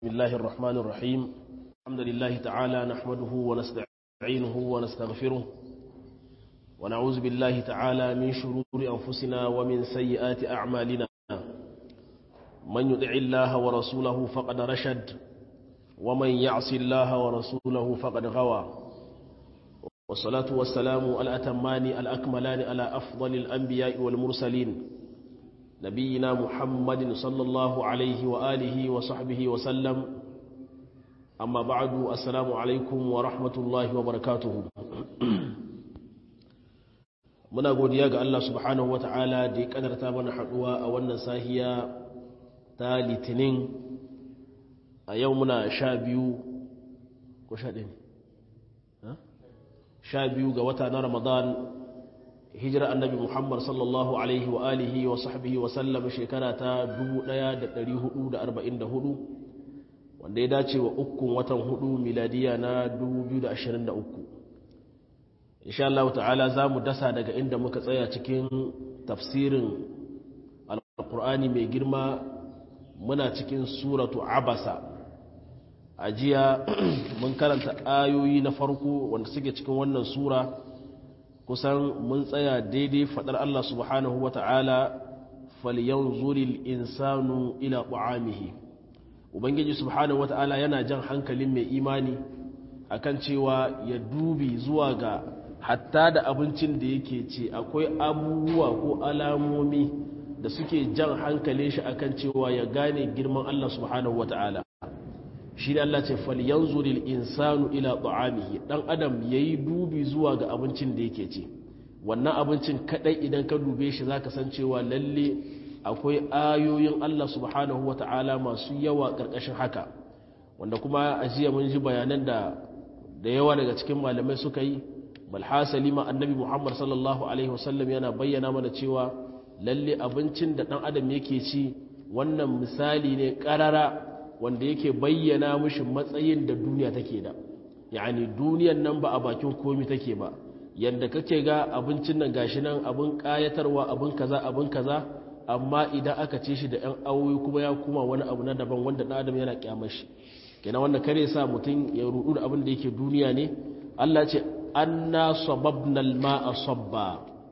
بسم الله الرحمن الرحيم الحمد لله تعالى نحمده ونستعينه ونستغفره ونعوذ بالله تعالى من شرور أنفسنا ومن سيئات أعمالنا من يدع الله ورسوله فقد رشد ومن يعص الله ورسوله فقد غوى والصلاة والسلام الأتمان الأكملان على أفضل الأنبياء والمرسلين نبينا محمد صلى الله عليه وآله وصحبه وسلم أما بعد السلام عليكم ورحمة الله وبركاته muna godiya ga Allah subhanahu ta'ala da ya kadarta mana haduwa a wannan sahiya ta litinin a yau muna sha biyu ko sha ɗin sha biyu ga wata na ramadan hijira annabi muhammad sallallahu alaihi wa alihi wa sahbihi wa sallam shekara ta 1444 wanda ya dace wa ukun watan hudu miladiya na 2023 insha Allah ta'ala za mu dasa daga inda muka tsaya cikin tafsirin alkur'ani mai girma muna cikin suratu abasa a jiya mun karanta ayoyi na farko wanda suke cikin wannan sura kusan mun tsaya daidai fadar Allah subhanahu wa ta'ala falyanzuril insanu ila ta'amihi ubangiji subhanahu wa ta'ala yana jan hankalin mai imani akan cewa ya dubi zuwa ga hatta da abincin da yake ce akwai abubuwa ko alamomi da suke jan hankalin shi akan cewa ya gane girman Allah subhanahu wa ta'ala shi da Allah ce falyanzuril insanu ila ta'amihi dan adam yayi dubi zuwa ga abincin da yake ci wannan abincin kadai idan ka dube shi zaka san cewa lalle akwai ayoyin Allah subhanahu wata'ala masu yawa karkashin haka wanda kuma a jiya mun ji bayanan da da yawa daga cikin malamai suka yi bal hasali ma annabi Muhammad sallallahu alaihi wasallam yana bayyana mana cewa lalle abincin da dan adam yake ci wannan misali ne karara wanda yake bayyana mushi matsayin da duniya take da yani duniyan nan ba a bakin komi take ba yadda kake ga abincin nan gashi nan abin kayatarwa abin kaza abin kaza amma idan aka ce shi da yan awoyi kuma ya kuma wani abu na daban wanda dan adam yana kyamar shi kenan wanda kare sa mutum ya rudu da abin da yake duniya ne Allah ce anna sababna al-ma'a sabba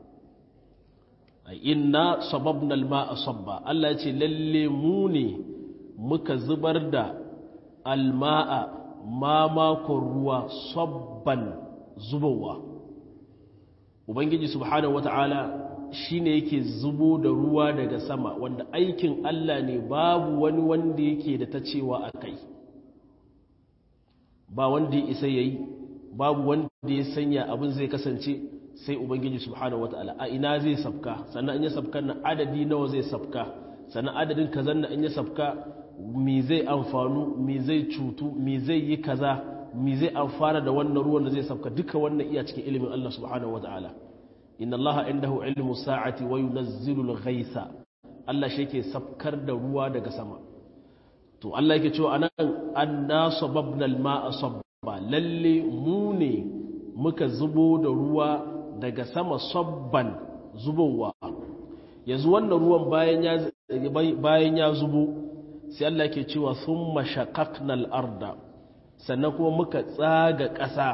inna sababna al-ma'a sabba Allah ce lalle mu ne muka zubar da alma'a mamakon ruwa sabban zubowa ubangiji subhanahu wata'ala shi ne yake zubo da ruwa daga sama wanda aikin Allah ne babu wani wanda yake da ta cewa a kai ba wanda ya isa yayi babu wanda ya sanya abin zai kasance sai ubangiji subhanahu wata'ala a ina zai sabka sannan in ya sabka na adadi nawa zai sabka sannan adadin kazan na in ya sabka mi zai amfanu mi zai cutu mi zai yi kaza mi zai amfana da wannan ruwan da zai sabka duka wannan iya cikin ilimin Allah subhanahu wataala inna Allah indahu ilmu sa'ati wa yunazzilu al-ghaitha Allah shi yake sabkar da ruwa daga sama to Allah yake cewa anan anna sababna al-ma'a sabba lalle mu ne muka zubo da ruwa daga sama sabban zubowa yanzu wannan ruwan bayan ya bayan ya zubo sai Allah ke cewa sun mashakaknal arda sannan kuma muka tsaga ƙasa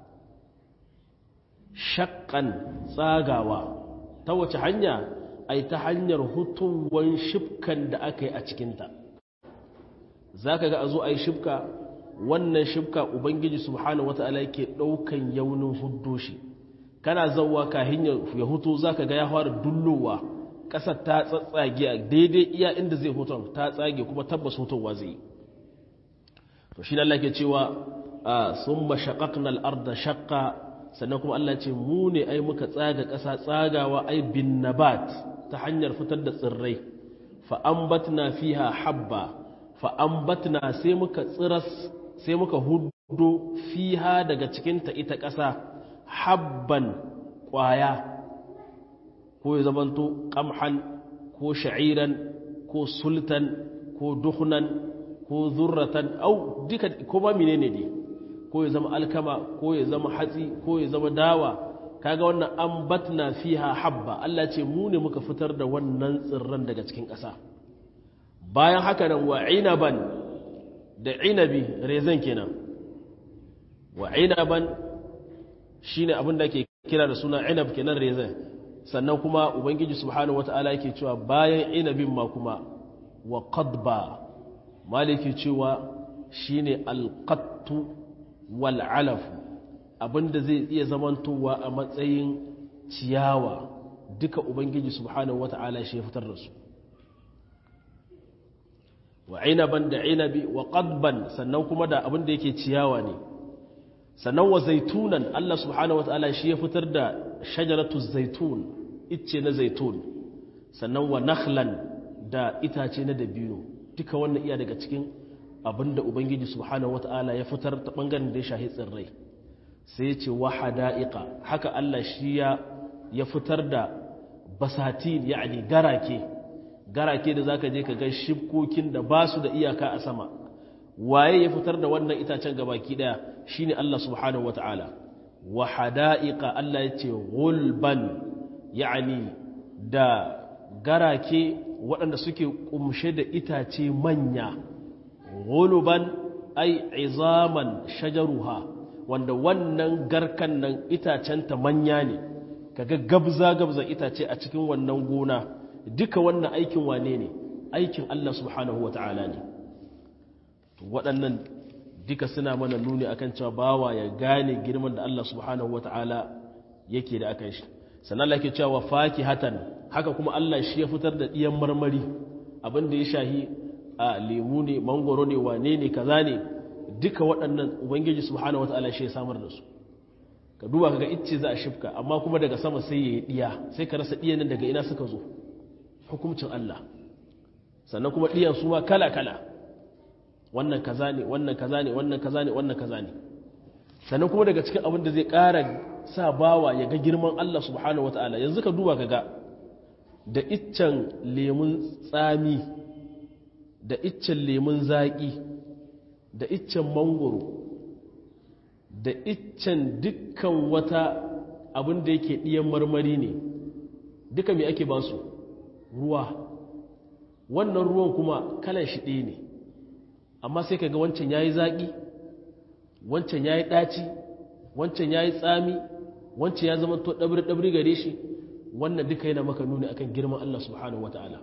shakkan tsagawa ta wace hanya ai ta hanyar hutuwan shifkan da aka yi a cikinta za ka ga a zo a yi shifka wannan shifka ubangiji subhanahu wata'ala yake ɗaukan yaunin huddo shi kana zauwa kahin ya hutu za ka ga ya fara dullowa ƙasar ta tsatsage a daidai iya inda zai hutun ta tsage kuma tabbas hutunwa zai yi to shi Allah ke cewa sun mashaƙaƙna al'arda shaƙa sannan kuma Allah ce mu ne ai muka tsaga ƙasa tsagawa ai bin nabat ta hanyar fitar da tsirrai fa'ambatna fiha habba fa'ambatna sai muka tsiras sai muka hudu fiha daga cikinta ita ƙasa habban ƙwaya ko ya zamanto ƙamhan ko sha'iran ko sultan ko duhnan ko zurratan au duka kuma menene ne ko ya zama alkama ko ya zama hatsi ko ya zama dawa kaga wannan ambatna fiha habba Allah ce mu ne muka fitar da wannan tsirran daga cikin ƙasa bayan haka nan wa inaban da inabi rezan kenan wa inaban shine abin da ke kira da suna inab kenan rezan sannan kuma ubangiji subhanahu wata'ala yake cewa bayan inabin ma kuma wa qadba maliki cewa shine alqattu wal alaf abinda zai iya zamantowa a matsayin ciyawa duka ubangiji subhanahu wata'ala shi ya fitar da su wa inaban da inabi wa qadban sannan kuma da abinda yake ciyawa ne sannan wa zaitunan Allah subhanahu wata'ala shi ya fitar da shajaratu zaitun icce na zaitun sannan wa nakhlan da itace na dabino duka wannan iya daga cikin abinda ubangiji subhanahu wata'ala ya fitar ta bangaren da ya shahi tsirrai sai ce wa hada'iqa haka Allah shi ya ya fitar da basatin yani garake garake da zaka je ka ga shibkokin da ba su da iyaka a sama waye ya fitar da wannan itacen gabaki daya shine Allah subhanahu wata'ala wa hada'iqa Allah ya ce gulban yani da garake waɗanda suke kumshe da itace manya guluban ai izaman shajaruha wanda wannan garkan nan itacenta manya ne kaga gabza gabza itace a cikin wannan gona duka wannan aikin wane ne aikin Allah subhanahu wata'ala ne waɗannan duka suna mana nuni akan cewa bawa ya gane girman da Allah subhanahu wata'ala yake da akan shi sannan Allah ke cewa fakihatan haka kuma Allah shi ya fitar da ɗiyan marmari abin da ya shahi a lemu ne mangoro ne wane ne kaza ne duka waɗannan ubangiji subhanahu wata'ala shi ya samar da su ka duba kaga icce za a shifka amma kuma daga sama sai ya yi ɗiya sai ka rasa ɗiyan nan daga ina suka zo hukumcin Allah sannan kuma ɗiyan su ma kala kala wannan kaza ne wannan kaza ne wannan kaza ne wannan kaza ne sannan kuma daga cikin abin da zai ƙara sa bawa ya ga girman Allah subhanahu wata'ala yanzu ka duba kaga da iccen lemun tsami da iccen lemun zaƙi da iccen mangoro da iccen dukkan wata abin da yake ɗiyan marmari ne duka mai ake ba su ruwa wannan ruwan kuma kalan shi ɗaya ne amma sai ka ga wancan ya yi zaƙi wancan ya yi ɗaci wancan ya yi tsami wancan ya zama to ɗabri-ɗabri gare shi wannan duka yana maka nuni akan girman Allah subhanahu wa ta'ala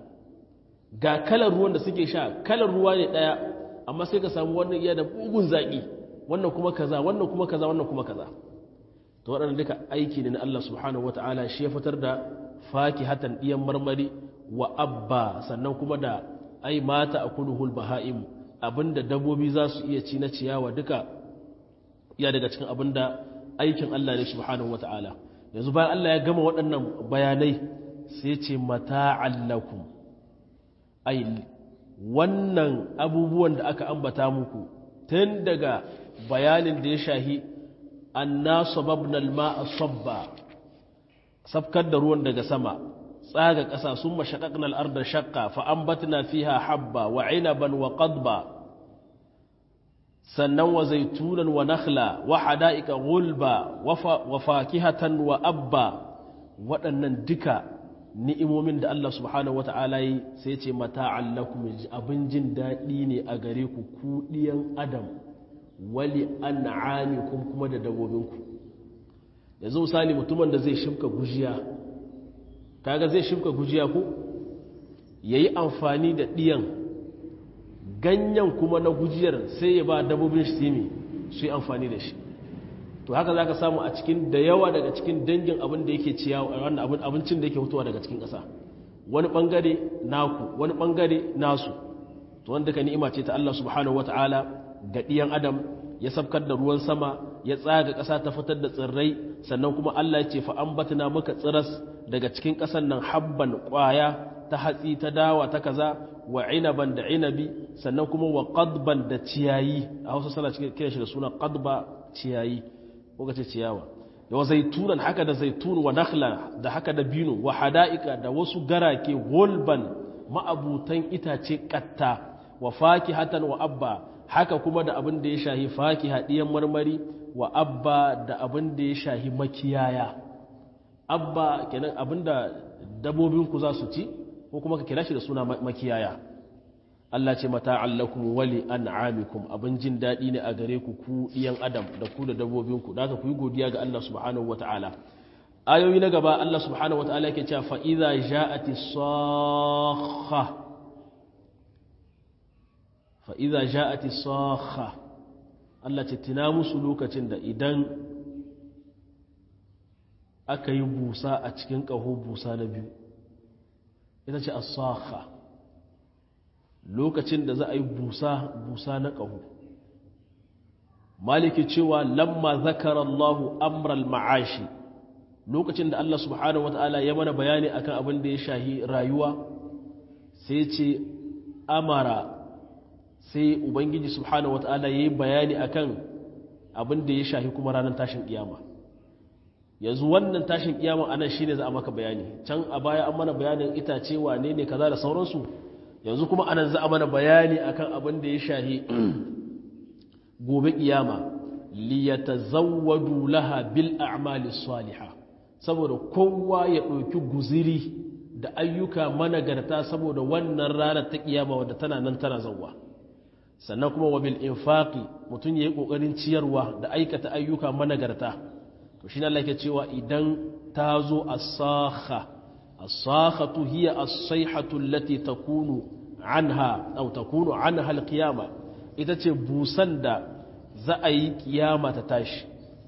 ga kalar ruwan da suke sha kalar ruwa ne ɗaya amma sai ka samu wannan iya da bugun zaƙi wannan kuma kaza wannan kuma kaza wannan kuma kaza to waɗannan duka aiki ne na Allah subhanahu wa ta'ala shi ya fitar da fakihatan ɗiyan marmari wa abba sannan kuma da ai mata a kuluhul baha'im abinda dabbobi za su iya ci na ciyawa duka ya daga cikin abinda aikin Allah ne subhanahu wata'ala yanzu bayan Allah ya gama waɗannan bayanai sai ce mata'an lakum ai wannan abubuwan da aka ambata muku tun daga bayanin da ya shahi anna sababna al-ma'a sabba sabkar da ruwan daga sama tsaga ƙasa sun mashaƙaƙna al'ardar shakka fa'ambatna fiha habba wa inaban wa ƙadba sannan wa zaitunan wa nakhla wa hada'ika gulba wa fakihatan wa abba waɗannan duka ni'imomin da Allah subhanahu wata'ala yi sai ce mata'an lakum abin jin daɗi ne a gare ku kuɗiyan adam wali an'amikum kuma da dabbobinku yanzu misali mutumin da zai shimka gujiya kaga zai shimka gujiya ko yayi amfani da diyan ganyen kuma na gujiyar sai ya ba dabbobin shi simi su yi amfani da shi to haka zaka samu a cikin da yawa daga cikin dangin abin da yake ciyawa wannan abin abincin da yake fitowa daga cikin ƙasa wani bangare naku wani bangare nasu to wanda ka ni'ima ce ta Allah subhanahu wataala ga diyan adam ya sabkar da ruwan sama ya tsaga ƙasa ta fitar da tsirrai sannan kuma Allah ya ce fa ambatna muka tsiras daga cikin ƙasan nan habban ƙwaya ta hatsi ta dawa ta kaza wa inaban da inabi sannan kuma wa qadban da ciyayi a Hausa sana cikin kiran shi da suna qadba ciyayi ko kace ciyawa da wa zaitunan haka da zaitun wa nakhla da haka da bino wa hada'ika da wasu garake gulban ma'abutan itace katta wa fakihatan wa abba haka kuma da abin da ya shahi faki haɗiyan marmari wa abba da abin da ya shahi makiyaya abba kenan abin da dabbobinku za su ci ko kuma ka kira shi da suna makiyaya Allah ce mata'an lakum wali an'amikum abin jin daɗi ne a gare ku ku ɗiyan adam da ku da dabbobinku da ku yi godiya ga Allah subhanahu wata'ala ayoyi na gaba Allah subhanahu wata'ala yake cewa fa idza ja'ati sakha fa idza ja'ati sakha Allah ce tina musu lokacin da idan aka yi busa a cikin ƙaho busa na biyu ita ce as-sakha lokacin da za a yi busa busa na ƙaho maliki cewa lamma zakara Allahu amral ma'ashi lokacin da Allah subhanahu wata'ala ya mana bayani akan abin da ya shahi rayuwa sai ce amara sai ubangiji subhanahu wata'ala ya yi bayani akan abin da ya shahi kuma ranar tashin kiyama yanzu wannan tashin kiyama anan shine za a maka bayani can a baya an mana bayanin itace wane ne kaza da sauransu yanzu kuma anan za a mana bayani akan abin da ya shahi gobe kiyama liyatazawwadu laha bil a'mali salihah saboda kowa ya ɗauki guziri da ayyuka managarta saboda wannan ranar ta kiyama wadda tana nan tana zawwa sannan kuma wa bil infaqi mutum yayi kokarin ciyarwa da aikata ayyuka managarta to shine Allah yake cewa idan ta zo as-sakha as-sakhatu hiya as-sayhatu allati takunu anha aw takunu anha al-qiyama ita ce busan da za a yi kiyama ta tashi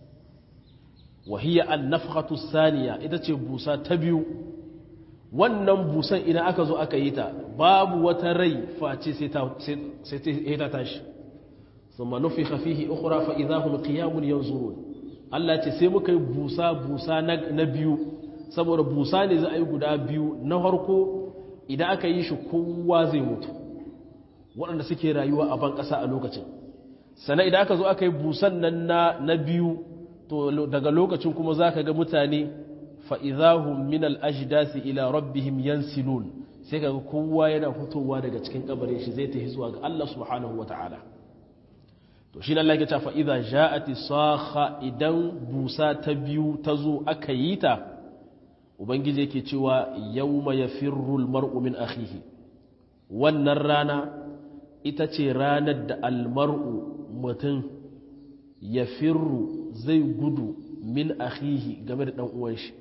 wa hiya an-nafkhatu thaniya ita ce busa ta biyu wannan busan idan aka zo aka yi ta babu wata rai face sai ta sai ta tashi thumma nufikha fihi ukhra fa idahum qiyamun yanzurun Allah ce sai muka yi busa busa na biyu saboda busa ne za a yi guda biyu na farko idan aka yi shi kowa zai mutu waɗanda suke rayuwa a ban ƙasa a lokacin sannan idan aka zo aka yi busan nan na biyu to daga lokacin kuma za ka ga mutane fa'izahun min al'ajidasi ila rabbihim yansilun sai ka ga kowa yana fitowa daga cikin kabarin shi zai tafi zuwa ga Allah subhanahu wa ta'ala to shi nan lake ta fa'iza ja'ati saha idan busa ta biyu ta zo aka yi ta ubangiji yake cewa yau ya firrul mar'u min akhihi wannan rana ita ce ranar da almar'u mutum ya firru zai gudu min akhihi game da ɗan uwan shi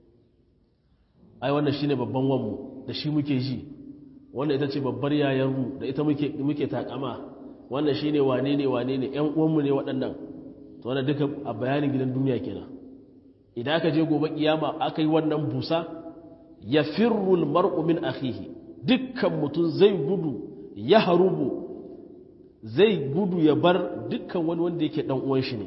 ai wannan shine babban wanmu da shi muke ji wannan ita ce babbar yayarmu da ita muke muke takama wannan shine wane ne wane ne ƴan uwanmu ne waɗannan to wannan duka a bayanin gidan duniya kenan idan aka je gobe kiyama aka yi wannan busa ya firru mar'u min akhihi dukkan mutum zai gudu ya harubu zai gudu ya bar dukkan wani wanda yake dan uwan shi ne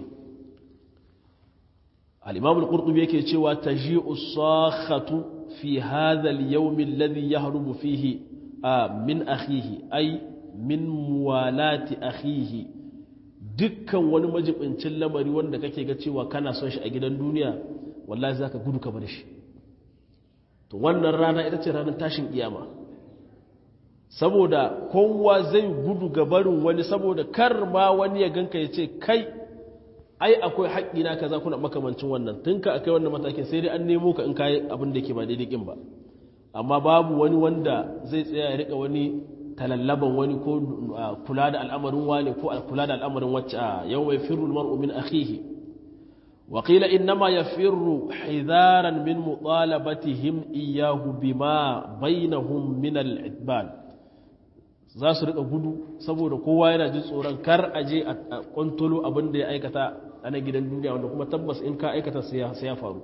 al-imam al-qurtubi yake cewa taji'u sakhatu fi hadha al-yawm alladhi yahrubu fihi min akhihi ay min muwalati akhihi dukkan wani majibincin lamari wanda kake ga cewa kana son shi a gidan duniya wallahi zaka gudu ka bar shi to wannan rana ita ce ranar tashin kiyama saboda kowa zai gudu ga barin wani saboda kar ma wani ya ganka ya ce kai ai akwai haƙƙi na kaza kuna makamancin wannan tun ka akai wannan matakin sai dai an nemo ka in kayi abin da ke ba daidai kin ba amma babu wani wanda zai tsaya ya rika wani talallaban wani ko kula da al'amarin wani ko kula da al'amarin wacce a yau mai firru mar'u min akhihi wa qila innama yafirru hidaran min mutalabatihim iyyahu bima bainahum min al-idban za su rika gudu saboda kowa yana jin tsoron kar a je a kwantolo abin da ya aikata a na gidan duniya wanda kuma tabbas in ka aikata sai ya faru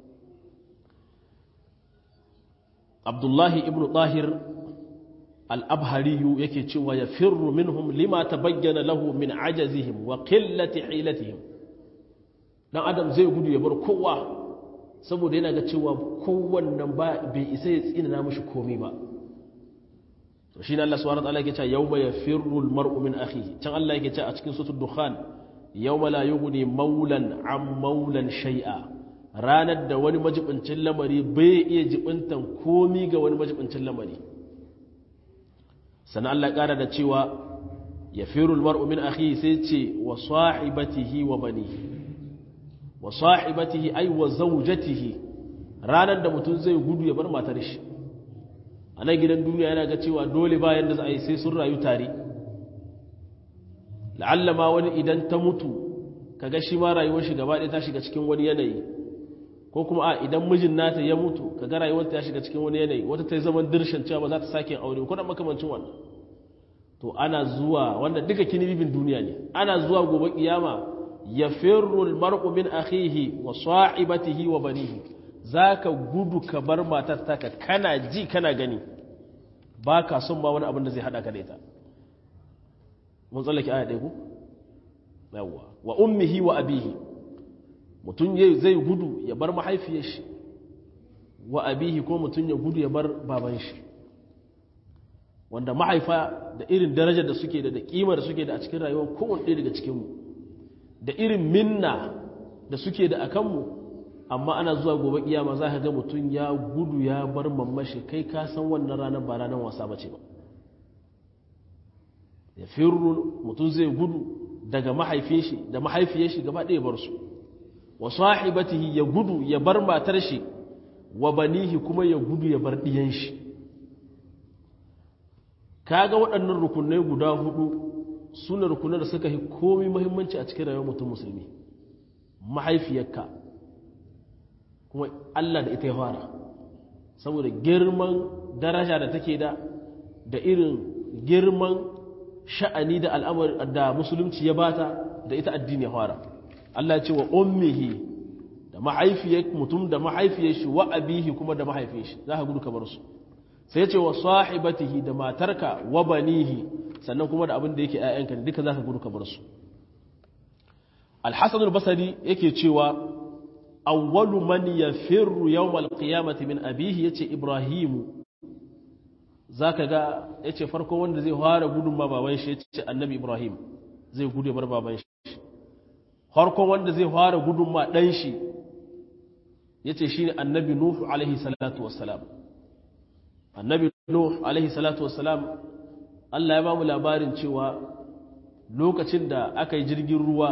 abdullahi ibn tahir al'abhariyu yake cewa ya firru minhum lima ta bayyana lahu min ajazihim wa qillati hilatihim dan adam zai gudu ya bar kowa saboda yana ga cewa kowannan ba bai isa ya tsina mishi komai ba to shine Allah subhanahu wa ta'ala yake cewa yawma yafirru al-mar'u min akhihi can Allah yake cewa a cikin suratul dukhan yawma la yughni maulan an maulan shay'a ranar da wani majibincin lamari bai iya jibintan komi ga wani majibincin lamari sannan Allah ƙara da cewa yafiru al-mar'u min akhihi sai ce wa sahibatihi wa banihi wa sahibatihi ay wa zawjatihi ranar da mutum zai gudu ya bar matar shi a nan gidan duniya yana ga cewa dole bayan da za a yi sai sun rayu tare la'alla ma wani idan ta mutu kaga shi ma rayuwar shi gaba ɗaya ta shiga cikin wani yanayi ko kuma a idan mijin nata ya mutu kaga rayuwar ta shiga cikin wani yanayi wata ta yi zaman dirshan cewa ba za ta sake aure ko da makamancin wannan to ana zuwa wanda duka kinibibin duniya ne ana zuwa gobe kiyama ya firru mar'u min akhihi wa sahibatihi wa banihi zaka gudu ka bar matar taka kana ji kana gani baka son ba wani abin da zai hada ka da ita mun tsallake aya ɗaya ku yawwa wa ummihi wa abihi mutum zai gudu ya bar mahaifiyar shi wa abihi ko mutum ya gudu ya bar baban shi wanda mahaifa da irin darajar da suke da da kima da suke da a cikin rayuwar kowane ɗaya daga cikinmu da irin minna da suke da a kanmu amma ana zuwa gobe kiyama za ka ga mutum ya gudu ya bar mammashi kai ka san wannan ranar ba ranar wasa ba ce ba ya firru mutum zai gudu daga mahaifin shi da mahaifiyar shi gaba ɗaya bar su wa sahibatihi ya gudu ya bar matar shi wa banihi kuma ya gudu ya bar ɗiyan shi kaga waɗannan rukunai guda hudu suna rukunan da suka yi komai muhimmanci a cikin rayuwar mutum musulmi mahaifiyarka kuma Allah da ita ya fara saboda girman daraja da take da da irin girman sha'ani da al'amari da musulunci ya bata da ita addini ya fara Allah ce wa ummihi da mahaifiyar mutum da mahaifiyar shi wa abihi kuma da mahaifin shi za ka gudu kamar su sai ce wa sahibatihi da matarka wa banihi sannan kuma da abin da yake ƴaƴanka ne duka za ka gudu kamar su al-hasan al-basri yake cewa awwalu man yafirru yawm al-qiyamati min abihi yace ibrahimu zaka ga yace farko wanda zai fara gudun ma baban shi yace annabi ibrahim zai gudu bar baban shi farko wanda zai fara gudun ma dan shi yace shine annabi nuhu alaihi salatu wassalam annabi nuhu alaihi salatu wassalam Allah ya ba mu labarin cewa lokacin da aka yi jirgin ruwa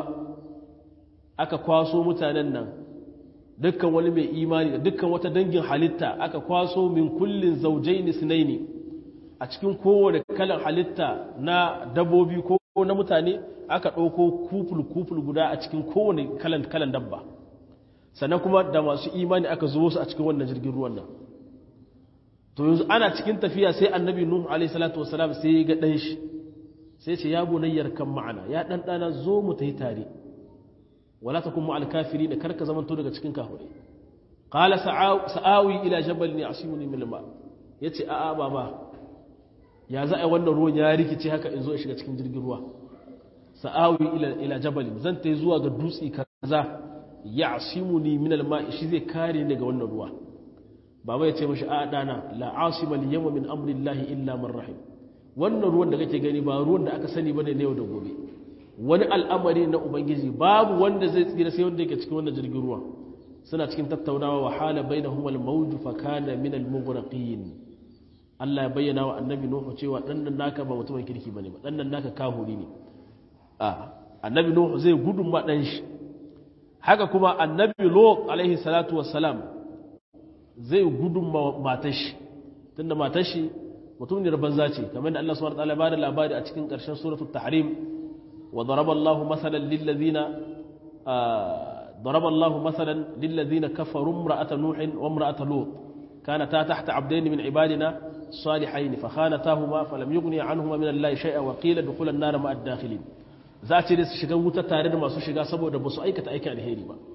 aka kwaso mutanen nan dukkan wani mai imani da dukkan wata dangin halitta aka kwaso min kullin zaujaini sinaini a cikin kowane kalan halitta na dabobi ko na mutane aka ɗauko kuful kuful guda a cikin kowane kalan kalan dabba sannan kuma da masu imani aka zo su a cikin wannan jirgin ruwan nan to yanzu ana cikin tafiya sai annabi nuhu alaihi salatu wasalam sai ya ga dan shi sai ce ya bunayyar kan ma'ana ya dan dana zo mu tayi tare wala takun ma'al kafirin da karka zamanto daga cikin kafirai qala sa'awi ila jabalin yasimuni min al-ma yace a a baba ya za a wannan ruwan ya rikice haka in zo in shiga cikin jirgin ruwa sa'awi ila ila jabalin zan tayi zuwa ga dutsi kaza yasimuni min al-ma shi zai kare ni daga wannan ruwa baba ya ce mashi a dana la asima al yawma min amri llahi illa man rahim wannan ruwan da kake gani ba ruwan da aka sani bane ne yau da gobe wani al'amari na ubangiji babu wanda zai tsira sai wanda yake cikin wannan jirgin ruwa suna cikin tattaunawa wa hala bainahum al mawj fa kana min al mughraqin Allah ya bayyana wa annabi Nuhu cewa dan nan naka ba mutumin kirki bane ba dan nan naka kahuri ne a annabi Nuhu zai gudun ma dan shi haka kuma annabi Lut alaihi salatu wassalam zai gudun matashi tunda matashi mutum ne banza ce kamar da Allah subhanahu wa ta'ala ba da labari a cikin ƙarshen suratul tahrim wa daraba Allah masalan lil ladina daraba Allah masalan lil ladina kafaru imra'ata nuh wa imra'ata lut kanata tahta abdayn min ibadina salihayn fa khanatahuma falam yughni anhuma min Allah shay'a wa qila dukhula an-nar ma'a ad-dakhilin za ce da su shiga wuta tare da masu shiga saboda ba su aikata aikin alheri ba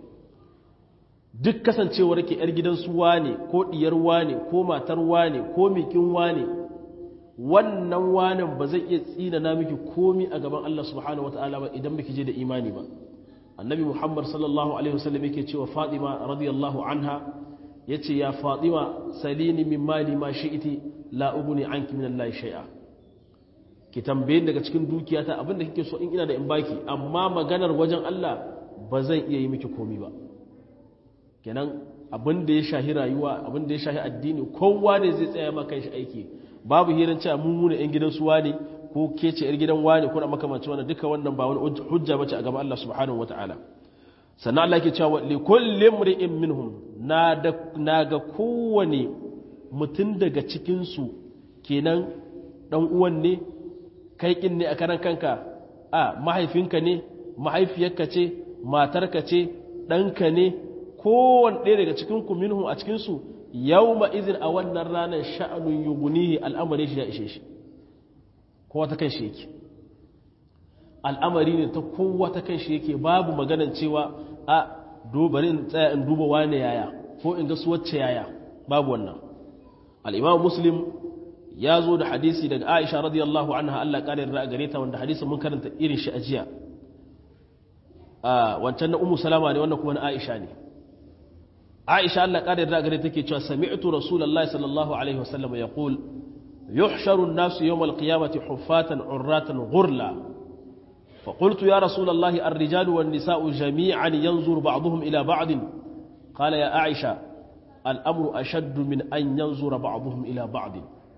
duk kasancewar ke ‘yar gidansu wane ko ɗiyar wane ko matar wane ko mikin wane wannan wanen ba zai iya tsina na miki komi a gaban Allah subhanahu wa ta'ala ba idan biki je da imani ba annabi muhammad sallallahu alaihi wasallam yake cewa fatima radiyallahu anha ya ce ya fatima salini min mali ma shi'iti la uguni anki min Allah shay'a ki tambaye daga cikin dukiyata abinda kike so in ina da in baki amma maganar wajen Allah ba zan iya yi miki komi ba kenan abin da ya shahi rayuwa abin da ya shahi addini kowa ne zai tsaya maka shi aiki babu hirin cewa mun muna yan gidan suwa ne ko ke ce yar gidan wani ko na makamancin wannan duka wannan ba wani hujja bace a gaban Allah subhanahu wataala sannan Allah ke cewa li kulli imri'in minhum na da na ga kowane mutum daga cikinsu kenan ɗan uwan ne kai ƙin ne a karan kanka a mahaifinka ne mahaifiyarka ce matarka ce ɗanka ne kowane ɗaya daga cikinku minhu a cikinsu yau ma izin a wannan ranar sha'anun yugunihi al'amari shi ya ishe shi kowa ta kan shi yake al'amari ne ta kowa ta kan shi yake babu maganan cewa a bari in tsaya in duba wane yaya ko in ga su wacce yaya babu wannan al'imam muslim ya zo da hadisi daga aisha radiyallahu anha Allah ƙarin ra'a gare ta wanda hadisi mun karanta irin shi a jiya wancan na umu salama ne wannan kuma na aisha ne aisha Allah ƙarin ra'a gare take cewa sami'tu rasulullahi sallallahu alaihi wasallam ya qul yuhsharu an-nasu yawm al-qiyamati huffatan urratan ghurla فقلت يا رسول الله الرجال والنساء جميعا ينظر بعضهم إلى بعض قال يا عائشة الأمر أشد من أن ينظر بعضهم إلى بعض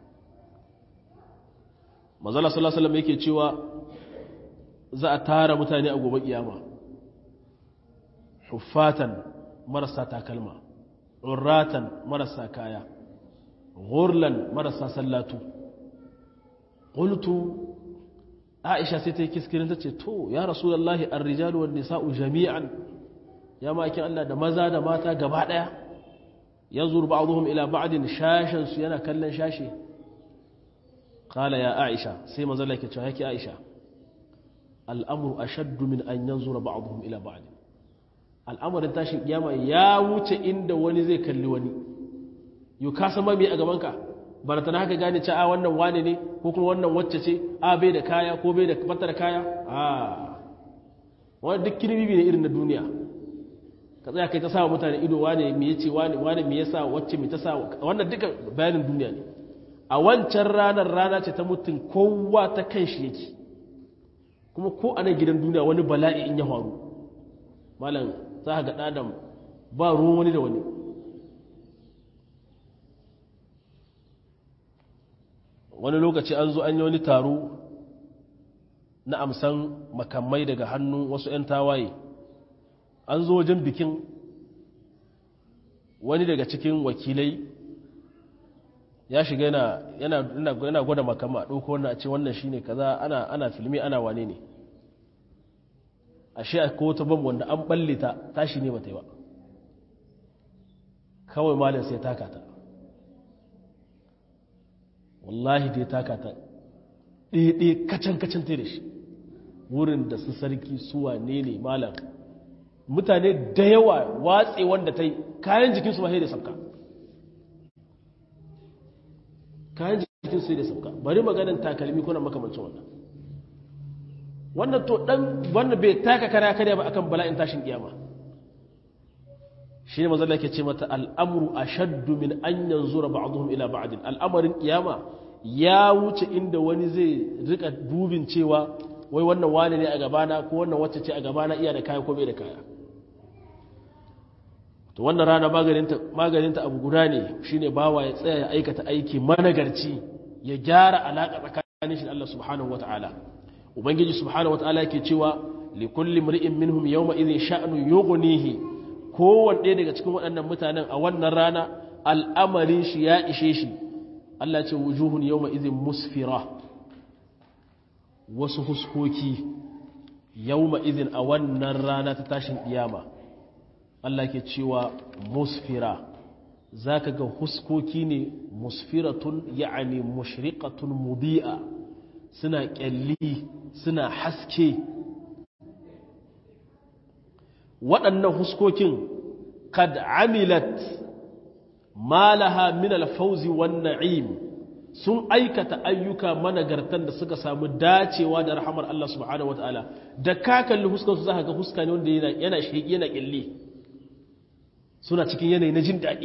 mazala sallallahu alaihi yake cewa za a tara mutane a gobe kiyama huffatan marasa takalma urratan marasa kaya ghurlan marasa sallatu qultu aisha sai ta yi kiskirin ta ce to ya rasulullahi ar-rijalu wan nisa'u jami'an ya makin Allah da maza da mata gaba daya yanzur ba'dhum ila ba'din shashan su yana kallon shashi qala ya aisha sai manzo Allah yake cewa yake aisha al'amru ashaddu min an yanzura ba'dhum ila ba'd al'amarin tashin kiyama ya wuce inda wani zai kalli wani yau ka san mami a gaban ka baratana haka gane ce a wannan wane ne ko kuma wannan wacce ce a bai da kaya ko bai da fata da kaya a wani duk kirbibi ne irin na duniya ka tsaya kai ta sa mutane ido wane me yace wane wane me yasa wacce me ta sa wannan duka bayanin duniya ne a wancan ranar rana ce ta mutum kowa ta kan shi yake kuma ko a nan gidan duniya wani bala'i in ya faru malam za ka ga ɗadam ba ruwan wani da wani wani lokaci an zo an yi wani taro na amsan makamai daga hannun wasu 'yan tawaye an zo wajen bikin wani daga cikin wakilai ya shiga yana gwada makama a ɗauko wannan a ce wannan shine kaza ana ana filmi ana wane ne ashe ko wata bam wanda an balle ta tashi ne bata yi ba kawai malin sai taka ta wallahi dai taka ta ɗaya kacan-kacan ta da shi wurin da su sarki suwa ne ne malam mutane da yawa watse wanda ta yi kayan jikinsu ma sai da sabka kayan jikinsu sai da sabka bari maganin takalmi kuna makamancin wannan wannan to dan wannan bai taka kara kare ba akan bala'in tashin kiyama shine manzo Allah yake ce mata al'amru ashaddu min an yanzura ba'dhum ila ba'd al'amarin kiyama ya wuce inda wani zai rika dubin cewa wai wannan wani ne a gabana ko wannan wacce ce a gabana iya da kaya ko bai da kaya to wannan rana maganinta maganinta abu guda ne shine bawa ya tsaya ya aikata aiki managarci ya gyara alaka tsakanin shi da Allah subhanahu wataala ubangiji subhanahu wataala yake cewa li kulli mri'in minhum yawma idhin sha'nu yughnihi kowanne ɗaya daga cikin waɗannan mutanen a wannan rana al'amarin shi ya ishe shi Allah ce wujuhun yawma idhin musfira wasu huskoki yawma idhin a wannan rana ta tashin kiyama Allah ke cewa musfira zaka ga huskoki ne musfiratun ya'ani mushriqatun mudi'a suna kyalli suna haske waɗannan huskokin kad amilat malaha min alfauzi wan na'im sun aikata ayyuka managartan da suka samu dacewa da rahamar Allah subhanahu wataala da ka kalli huskar su zaka ga huska ne wanda yana yana sheki yana kyalli suna cikin yanayi na jin daɗi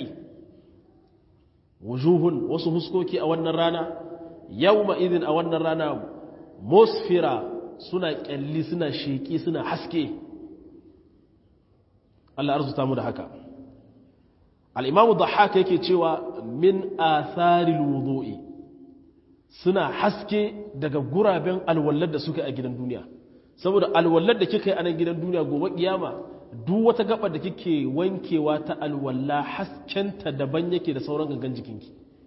wujuhun wasu huskoki a wannan rana yawma idin a wannan rana musfira suna kyalli suna sheki suna haske Allah arzuta mu da haka al-imamu dhahhak yake cewa min atharil wudu'i suna haske daga guraben alwallar da suka a gidan duniya saboda alwallar da kika yi a nan gidan duniya gobe kiyama duk wata gaba da kike wankewa ta alwalla haskenta daban yake da sauran gangan jikinki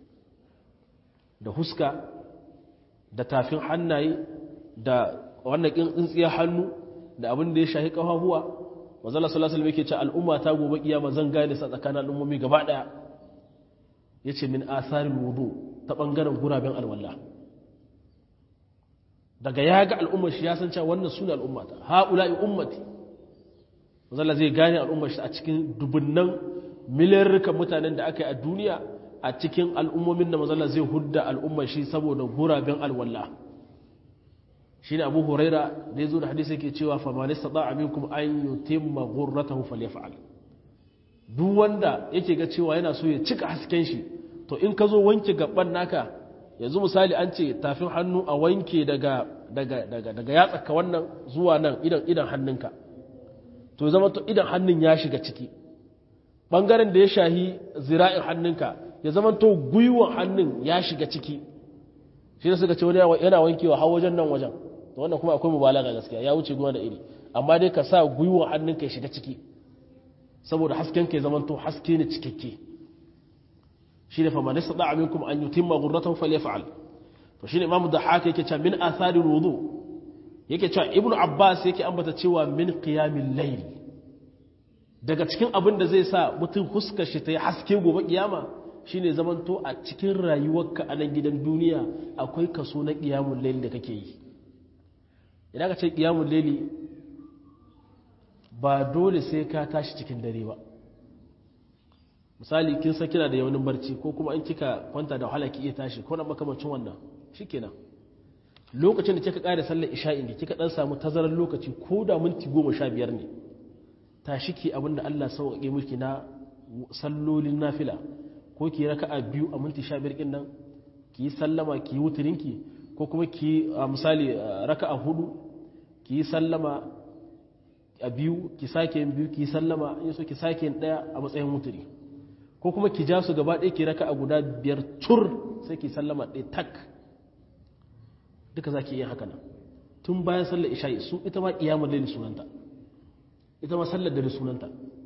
da huska da tafin hannaye da wannan tsintsiyar hannu da abin da ya shahi kafafuwa manzala sallallahu alaihi yake ce al'umma ta gobe kiyama zan gane sa tsakanin al'ummomi gaba daya yace min asarin wudu ta bangaren guraben alwala daga ya ga al'ummar shi ya san cewa wannan sune al'ummata haula'i ummati manzala zai gane al'ummar shi a cikin dubunnan miliyarrukan mutanen da aka yi a duniya a cikin al'ummomin da manzala zai hudda al'ummar shi saboda guraben alwala shi ne abu huraira da ya zo da hadisi yake cewa famani sada aminkum an yi timma gurratahu falyafa'al duk wanda yake ga cewa yana so ya cika hasken shi to in ka zo wanke gaban naka yanzu misali an ce tafin hannu a wanke daga daga daga daga yatsaka wannan zuwa nan idan idan hannunka to zama to idan hannun ya shiga ciki bangaren da ya shahi zira'in hannunka ya zama to gwiwon hannun ya shiga ciki shi ne suka ce wani yana wankewa har wajen nan wajen to wannan kuma akwai mubalaga gaskiya ya wuce gona da iri amma dai ka sa gwiwon hannunka ya shiga ciki saboda hasken ka ya zama to haske ne cikakke shi ne fama nisa da'a minkum an yutimma ghurratahu falyaf'al to shine imamu da haka yake cewa min athari wudu yake cewa ibnu abbas yake ambata cewa min qiyamil layl daga cikin abin da zai sa mutum huskar shi ta yi haske gobe kiyama shine zamanto a cikin rayuwarka a nan gidan duniya akwai kaso na qiyamul layl da kake yi idan ka ce qiyamul layli ba dole sai ka tashi cikin dare ba misali kin san kina da yawanin barci ko kuma in kika kwanta da wahala ki iya tashi ko na makamancin wannan shikenan lokacin da kika kare sallar isha'in da kika dan samu tazarar lokaci ko da minti goma sha biyar ne tashi ki abinda Allah sauƙaƙe miki na sallolin nafila ko ki raka'a biyu a minti sha biyar ɗin nan ki yi sallama ki yi wuturinki ko kuma ki a misali raka'a hudu ki yi sallama a biyu ki sake yin biyu ki yi sallama in so ki sake yin ɗaya a matsayin wuturi ko kuma ki ja su gaba ɗaya ki raka'a guda biyar tur sai ki sallama ɗaya tak duka za ki iya haka nan tun bayan sallar isha'i su ita ma ƙiyamar laili sunanta ita ma sallar dare sunanta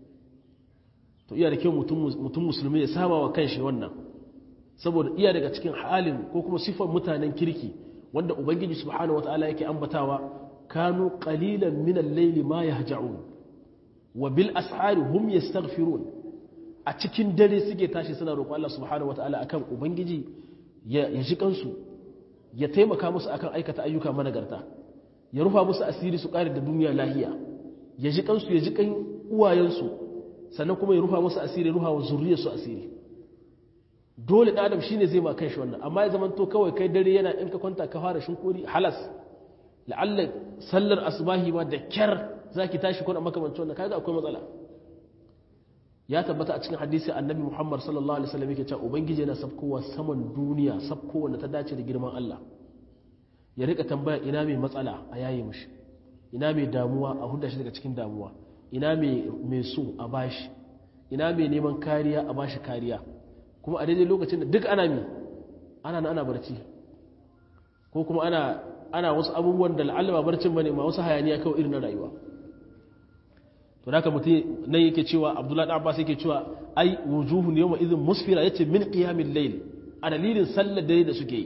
to iya da kyau mutum musulmi ya saba wa kanshi wannan saboda iya daga cikin halin ko kuma sifar mutanen kirki wanda ubangiji subhanahu wataala yake ambatawa kanu qalilan min al-layli ma yahja'un wa bil ashari hum yastaghfirun a cikin dare suke tashi suna roƙon Allah subhanahu wataala akan ubangiji ya ji kansu ya taimaka musu akan aikata ayyuka managarta ya rufa musu asiri su kare da duniya lahiya ya ji kansu ya ji kan uwayensu sannan kuma ya rufa musu asiri rufa wa zuriyarsu asiri dole ɗan adam shine zai ma kai shi wannan amma ya zama to kawai kai dare yana in ka kwanta ka fara shinkori halas la'alla sallar asbahi ma da kyar zaki tashi kuna makamancin wannan kaga akwai matsala ya tabbata a cikin hadisi annabi Muhammad sallallahu alaihi wasallam yake cewa ubangiji yana sabkowa saman duniya sabkowa da ta dace da girman Allah ya rika tambaya ina mai matsala a yayi mishi ina mai damuwa a hudda shi daga cikin damuwa ina mai so a bashi ina mai neman kariya a bashi kariya kuma a daidai lokacin da duk ana mi ana na ana barci ko kuma ana ana wasu abubuwan da la'alla ba barcin bane ma wasu hayaniya kawai irin na rayuwa to da mutum nan yake cewa abdullahi da abbas yake cewa ai wujuhun yawma idhin musfira yace min qiyamil layl a dalilin sallar dare da suke yi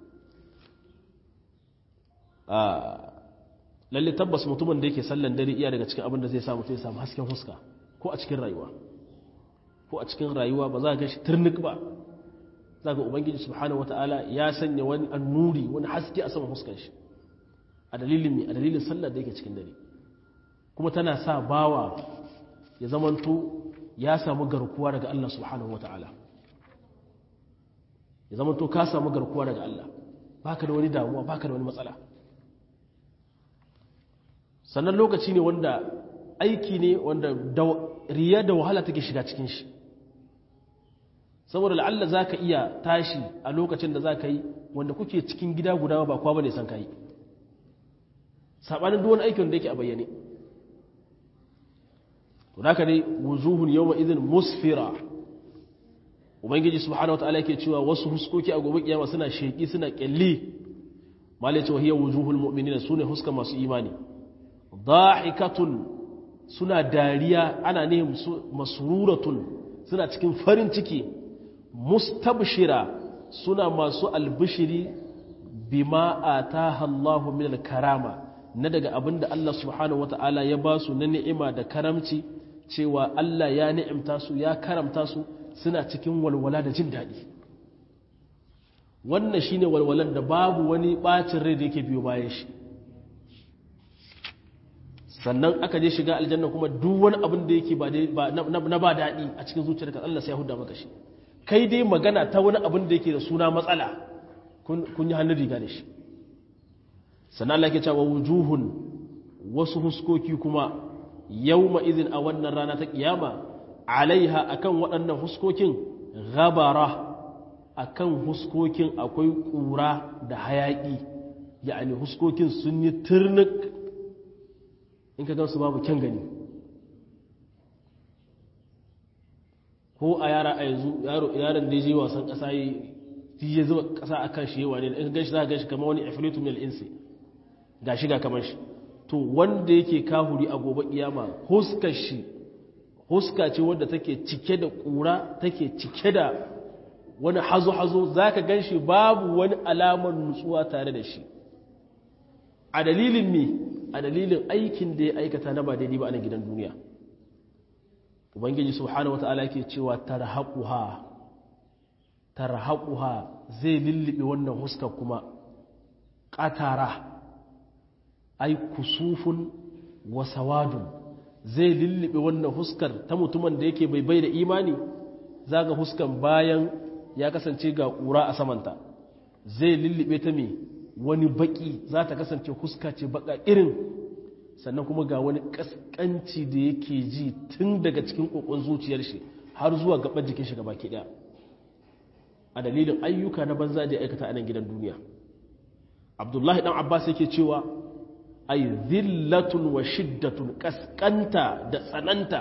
lalle tabbas mutumin da yake sallan dare iya daga cikin abin da zai samu sai samu hasken huska ko a cikin rayuwa ko a cikin rayuwa ba za ka shi turnik ba za ga ubangiji subhanahu wataala ya sanya wani annuri wani haske a saman huskan shi a dalilin me a dalilin sallar da yake cikin dare kuma tana sa bawa ya zamanto ya samu garkuwa daga Allah subhanahu wataala ya zamanto ka samu garkuwa daga Allah baka da wani damuwa baka da wani matsala sannan lokaci ne wanda aiki ne wanda riya da wahala take shiga cikin shi saboda la'alla za ka iya tashi a lokacin da za ka yi wanda kuke cikin gida guda ba kwa bane san ka yi saɓanin duwan aikin da yake a bayyane to da ka dai wujuhun yawma idin musfira ubangiji subhanahu wa ta'ala yake cewa wasu huskoki a gobe kiyama suna sheki suna kyalli malai cewa hiya wujuhul mu'minina sune huska masu imani dahikatun suna dariya ana ne masruratun suna cikin farin ciki mustabshira suna masu albishiri bima ataha Allahu min karama na daga abinda Allah subhanahu wata'ala ya ba su na ni'ima da karamci cewa Allah ya ni'imta su ya karamta su suna cikin walwala da jin daɗi wannan shine walwalan da babu wani bacin rai da yake biyo bayan shi sannan aka je shiga aljanna kuma duk wani abin da yake ba na ba daɗi a cikin zuciyarka Allah sai ya huda maka shi kai dai magana ta wani abin da yake da suna matsala kun yi hannun riga da shi sannan Allah ke cewa wujuhun wasu huskoki kuma yawma izin a wannan rana ta kiyama alaiha akan waɗannan huskokin gabara akan huskokin akwai ƙura da hayaƙi ya'ani huskokin sun yi turnik in ka gansu babu kyan gani ko a yara a yanzu yaron da ya je wasan ƙasa yi ya zuba ƙasa a kan shi yawa ne in gan shi za a gan shi kama wani afilitu mil insi ga shi ga kamar shi to wanda yake kahuri a gobe kiyama huskar shi huska ce wadda take cike da ƙura take cike da wani hazo-hazo za ka gan shi babu wani alamar nutsuwa tare da shi a dalilin ne a dalilin aikin da ya aikata na ba daidai ba a gidan duniya ubangiji subhanahu wata'ala yake cewa tarhaquha tarhaquha zai lullube wannan huskar kuma qatara ai kusufun wa sawadun zai lullube wannan huskar ta mutumin da yake bai bai da imani zaga huskan bayan ya kasance ga ƙura a samanta zai lullube ta mai wani baki za ta kasance huska ce baka irin sannan kuma ga wani kaskanci da yake ji tun daga cikin kokon zuciyar shi har zuwa gaban jikin shi gaba ɗaya a dalilin ayyuka na banza da ya aikata a nan gidan duniya abdullahi dan abbas yake cewa ay zillatun wa shiddatun kaskanta da tsananta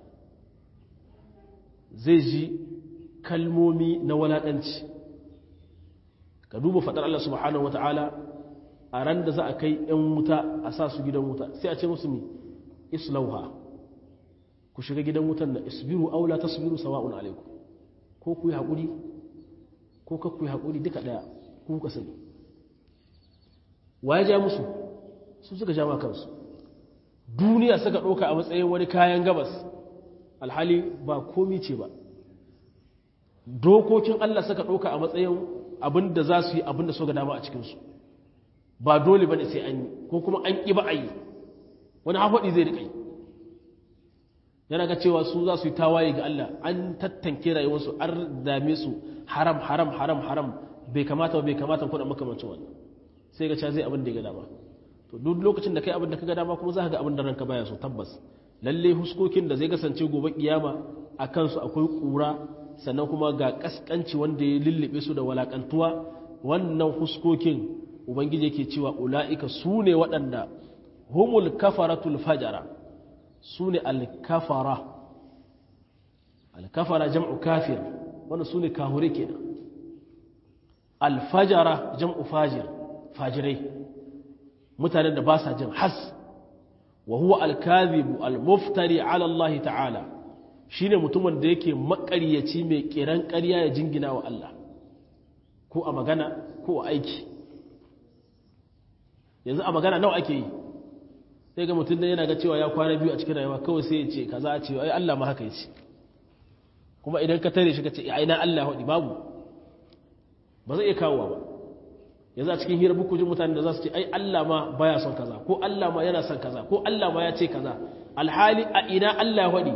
zai ji kalmomi na walaƙanci ka duba faɗar Allah subhanahu wa ta'ala a ran da za a kai ‘yan wuta a sa su gidan wuta sai a ce musu mi islauha ku shiga gidan wutan na isbiru aula ta subiru sawa'un alaiku ko ku yi haƙuri ko ka ku yi haƙuri duka ɗaya ku ka sani wa ya ja musu su suka ja kansu duniya suka ɗauka a matsayin wani kayan gabas alhali ba komi ce ba dokokin Allah suka ɗauka a matsayin abin da za su yi abin da so ga dama a cikinsu ba dole ba ne sai an yi ko kuma an ƙi ba a yi wani hafaɗi zai riƙai yana ga cewa su za su yi tawaye ga Allah an tattanke rayuwarsu an dame su haram haram haram haram bai kamata ba bai kamata kuna makamancin wannan sai ga cewa zai abin da ya ga dama to duk lokacin da kai abin da ka ga dama kuma za ka ga abin da ranka baya so tabbas lalle huskokin da zai kasance gobe kiyama a kansu akwai ƙura sannan kuma ga kaskanci wanda ya lullube su da walakantuwa wannan huskokin ubangiji yake cewa ula'ika su ne waɗanda humul kafaratul fajara su ne alkafara alkafara jam'u kafir wanda su ne kahure kenan alfajara jam'u fajir fajirai mutanen da ba sa jin has wa huwa alkazibu almuftari ala Allah ta'ala shine mutumin da yake makaryaci mai kiran ƙarya ya jingina wa Allah ko a magana ko a aiki yanzu a magana nawa ake yi sai ga mutum da yana ga cewa ya kwana biyu a cikin rayuwa kawai sai ya ce kaza a ce ai Allah ma haka yace kuma idan ka tare shi ka ce ai na Allah hadi babu ba zai iya kawowa ba yanzu a cikin hira buku jin mutanen da za su ce ai Allah ma baya son kaza ko Allah ma yana son kaza ko Allah ma ya ce kaza alhali a ina Allah hadi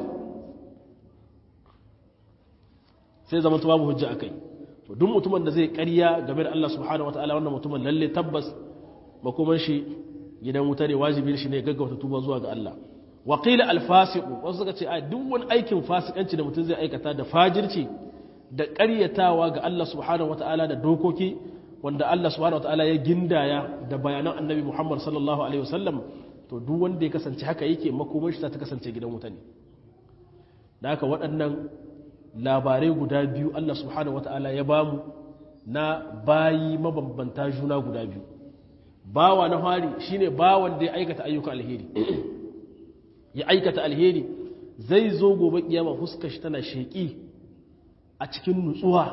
sai zama ta babu hujja akai to duk mutumin da zai ƙarya game da Allah subhanahu wataala wannan mutumin lalle tabbas makoman shi gidan wuta ne wajibin shi ne gaggauta tuba zuwa ga Allah wa qila al fasiqu wasu suka ce a duk wani aikin fasikanci da mutum zai aikata da fajirci da ƙaryatawa ga Allah subhanahu wataala da dokoki wanda Allah subhanahu wataala ya gindaya da bayanan annabi Muhammad sallallahu alaihi wasallam to duk wanda ya kasance haka yake makoman shi ta kasance gidan wuta ne da haka waɗannan labarai guda biyu Allah subhanahu wata'ala ya bamu na bayi mabambanta juna guda biyu bawa na fari shine bawan da ya aikata ayyuka alheri ya aikata alheri zai zo gobe kiyama huskar shi tana sheki a cikin nutsuwa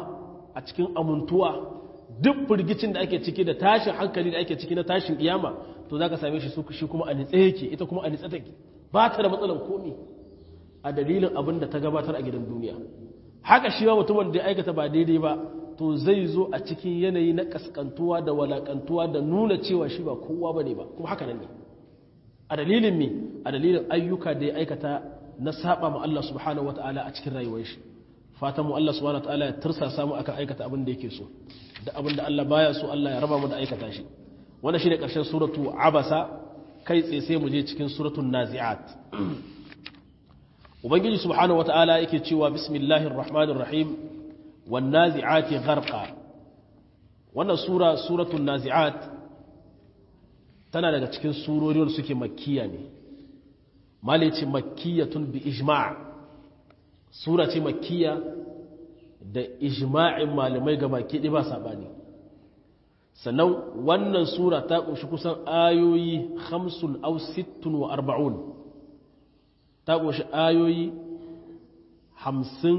a cikin amuntuwa duk firgicin da ake ciki da tashin hankali da ake ciki na tashin kiyama to za ka same shi shi kuma a nitse yake ita kuma a nitse take ba ta da matsalan komi a dalilin abin da ta gabatar a gidan duniya haka shi ma mutumin da ya aikata ba daidai ba to zai zo a cikin yanayi na kaskantuwa da walakantuwa da nuna cewa shi ba kowa ba ne ba kuma haka nan ne a dalilin me a dalilin ayyuka da ya aikata na saba ma Allah subhanahu wataala a cikin rayuwar shi fatan mu Allah subhanahu wataala ya tursasa mu akan aikata abin da yake so da abin da Allah baya so Allah ya raba mu da aikata shi wannan shine karshen suratu abasa kai tsaye sai mu je cikin suratul nazi'at ubangiji subhanahu wataala yake cewa bismillahir rahmanir rahim wan nazi'ati gharqa wannan sura suratul nazi'at tana daga cikin surori wanda suke makkiya ne malici makkiyatun bi ijma' sura ce makkiya da ijma'in malamai ga baki ɗi ba saɓani sannan wannan sura ta ƙunshi kusan ayoyi hamsin au sittun wa arba'un ta ƙunshi ayoyi hamsin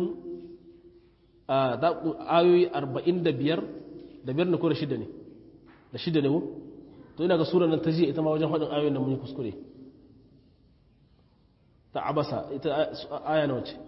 ayoyi arba'in da biyar da biyar na ko da shida ne da shida ne ko to ina ga sura nan ta ji ita ma wajen faɗin ayoyin da mun yi kuskure ta abasa ita aya na wace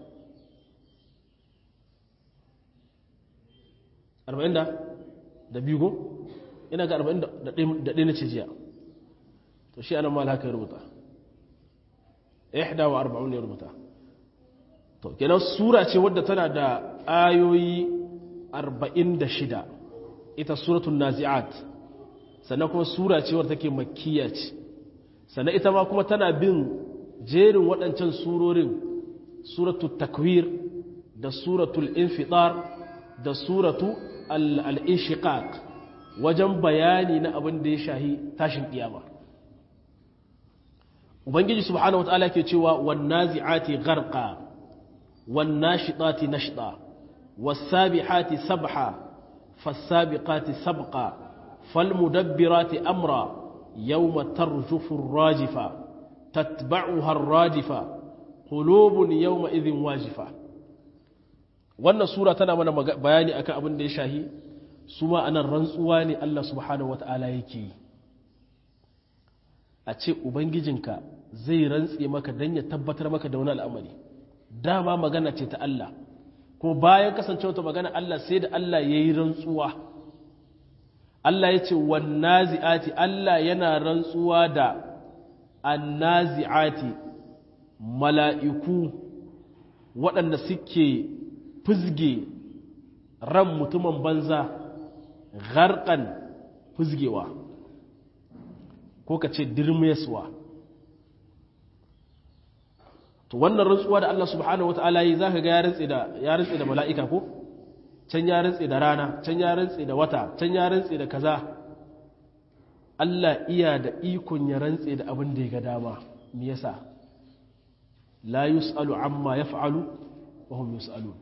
arba'in da da biyu ko ina ga arba'in da ɗaya na ce jiya to shi anan mal haka ya rubuta ihda wa arba'un ya rubuta to kenan sura ce wadda tana da ayoyi arba'in da shida ita suratul nazi'at sannan kuma sura ce wadda take makkiya ce sannan ita ma kuma tana bin jerin waɗancan surorin suratul takwir da suratul infitar da suratu al-inshiqaq wajen bayani na abin da ya shahi tashin kiyama ubangiji subhanahu wataala ke cewa wan nazi'ati gharqa wan nashitati nashta was sabihati sabha fas sabiqati sabqa fal mudabbirati amra yawma tarjufu ar-rajifa tatba'uha ar-rajifa qulubun yawma idhin wajifa wannan sura tana mana bayani akan abin da ya shahi su ma anan rantsuwa ne Allah subhanahu wata'ala yake yi a ce ubangijinka zai rantse maka don ya tabbatar maka da wani al'amari dama magana ce ta Allah ko bayan kasance wata magana Allah sai da Allah ya yi rantsuwa Allah ya ce wannazi'ati Allah yana rantsuwa da annazi'ati mala'iku waɗanda suke fizge ran mutumin banza garkan fizgewa ko ka ce dirmeswa to wannan rantsuwa da Allah subhanahu wata'ala yi zaka ga ya rantsi da ya rantsi da mala'ika ko can ya rantsi da rana can ya rantsi da wata can ya rantsi da kaza Allah iya da ikon ya rantsi da abin da ya ga dama me yasa la yus'alu amma yaf'alu wa hum yus'alun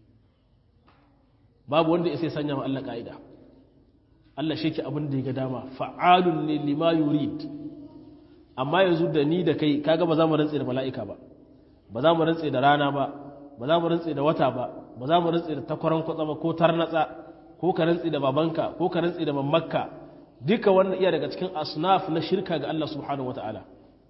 babu wanda ya sai sanya ma Allah ka'ida Allah shi ke abin da ya ga dama fa'alun ne lima yurid amma yanzu da ni da kai kaga ba za mu rantse da mala'ika ba ba za mu rantse da rana ba ba za mu rantse da wata ba ba za mu rantse da takwaran kwatsa ba ko tarnatsa ko ka rantse da babanka ko ka rantse da mammakka duka wannan iya daga cikin asnaf na shirka ga Allah subhanahu wata'ala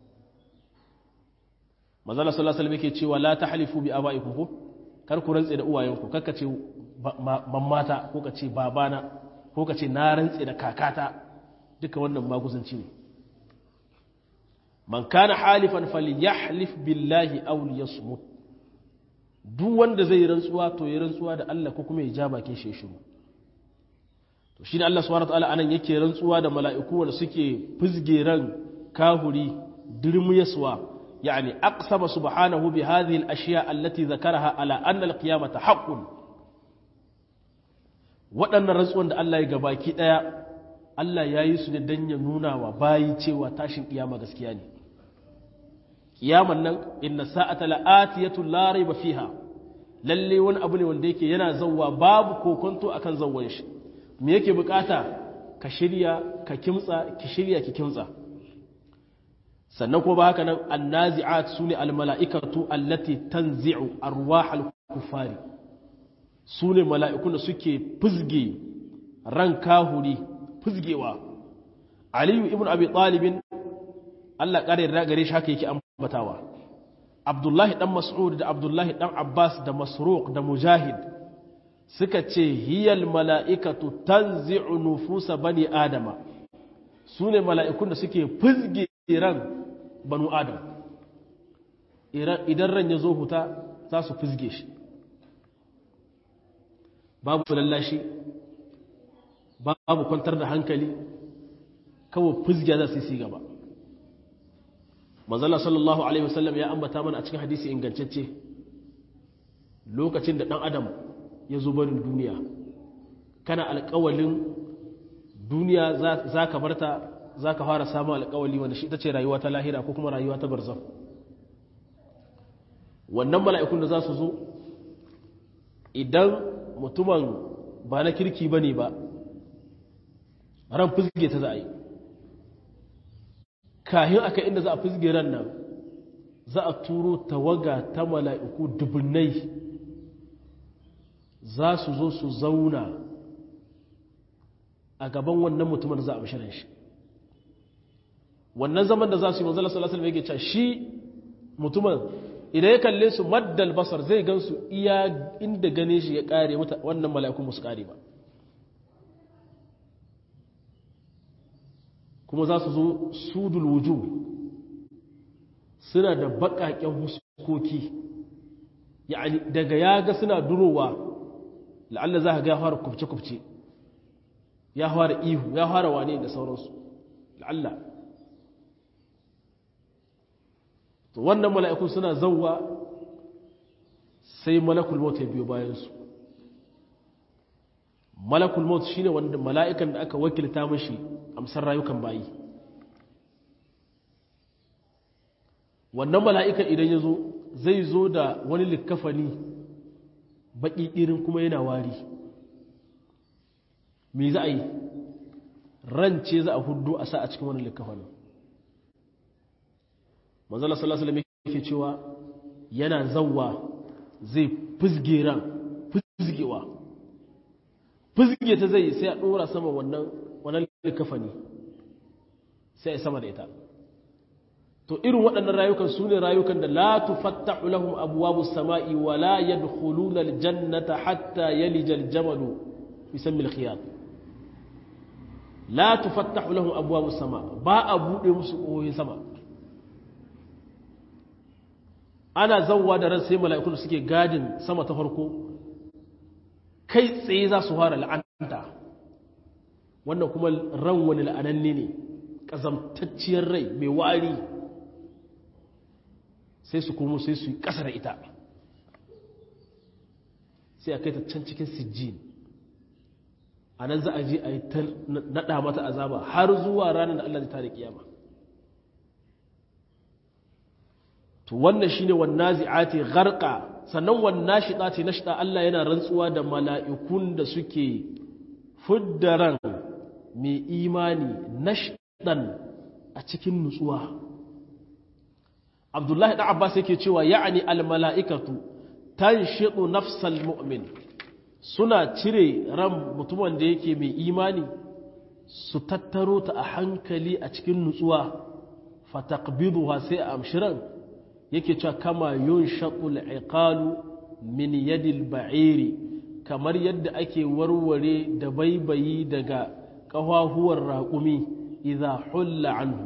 manzala sallallahu alaihi wasallam yake cewa la tahlifu bi abaikum ko kar ku rantse da uwayenku kar ka ce mammata ko ka ce babana ko ka ce na rantse da kakata duka wannan maguzanci ne man kana halifan falyahlif billahi aw liyasmut duk wanda zai rantsuwa to ya rantsuwa da Allah ko kuma ya ja bakin shi shiru to shine Allah subhanahu wataala anan yake rantsuwa da mala'iku wanda suke fizge ran kahuri dirmiyaswa يعني أقسم سبحانه بهذه الأشياء التي ذكرها على أن القيامة حق waɗannan rantsuwan da Allah ya gabaki ɗaya Allah ya yi su ne don ya nuna wa bayi cewa tashin ƙiyama gaskiya ne ƙiyaman nan inna sa'ata la'atiyatu la raiba fiha lalle wani abu ne wanda yake yana zawwa babu kokonto akan zawwan shi me yake bukata ka shirya ka kimtsa ki shirya ki kimtsa sannan ko ba haka nan annazi'at sune almala'ikatu allati tanzi'u arwahal kufari su ne mala'ikun da suke fizge ran kahuri fizgewa aliyu ibn abi talibin Allah ƙara yarda gare shi haka yake ambatawa abdullahi dan mas'ud da abdullahi dan abbas da masruq da mujahid suka ce hiyal mala'ikatu tanzi'u nufusa bani adama su ne mala'ikun da suke fizge ran banu adam idan ran ya zo huta za su fizge shi babu lallashi babu kwantar da hankali kawai fizge za su yi gaba manzala sallallahu alaihi wasallam ya ambata mana a cikin hadisi ingantacce lokacin da ɗan adam ya zo barin duniya kana alƙawalin duniya za ka barta za ka fara samun alƙawali wanda shi ita ce rayuwa ta lahira ko kuma rayuwa ta barzan wannan mala'ikun da za su zo idan mutumin ba na kirki ba ne ba ran fizge ta za a yi kahin aka inda za a fizge ran nan za a turo tawaga ta mala'iku dubunnai za su zo su zauna a gaban wannan mutumin za a bishirin shi wannan zaman da za su yi manzala salasal mai cewa shi mutumin idan ya kalle su maddal basar zai gan su iya inda gane shi ya kare wannan mala'ikun musu kare ba kuma za su zo sudul wuju suna da baƙaƙen huskoki yani daga ya ga suna durowa la'alla za ka ga ya fara kubce-kubce ya fara ihu ya fara wane da sauransu la'alla to wannan mala'ikun suna zauwa sai malakul maut ya biyo bayansu malakul maut shine wanda mala'ikan da aka wakilta mashi amsar rayukan bayi wannan mala'ikan idan ya zo zai zo da wani likkafani baƙi irin kuma yana wari me za a yi rance za a hudu a sa a cikin wani likkafanin manzala sallallahu alaihi yake cewa yana zawwa zai fizge ran fizgewa fizge ta zai sai a dora sama wannan wannan likafani sai a sama da ita to irin waɗannan rayukan su ne rayukan da la tufattahu lahum abwabu samai wa la yadkhuluna aljannata hatta yalija aljamalu fi sammi alkhiyat la tufattahu lahum abwabu sama ba a bude musu ƙoyoyin sama ana zauwa da ran sai mala'ikun da suke gadin sama ta farko kai tsaye za su fara la'anta wannan kuma ran wani la'ananne ne ƙazamtacciyar rai mai wari sai su komo sai su yi ƙasa da ita sai a kai ta can cikin sijjin a nan za a je a yi ta naɗa mata azaba har zuwa ranar da Allah zai tare kiyama to wannan shine wannazi'ati gharqa sannan wannashitati nashta Allah yana rantsuwa da mala'ikun da suke fuddaran mai imani nashdan a cikin nutsuwa Abdullahi da Abbas yake cewa ya'ani almala'ikatu tanshidu nafsal mu'min suna cire ran mutumin da yake mai imani su tattaro ta a hankali a cikin nutsuwa fataqbiduha sai a amshiran yake cewa kama yun shaƙul iqalu min yadil ba'iri kamar yadda ake warware da baibayi daga ƙafafuwar raƙumi idza hulla anhu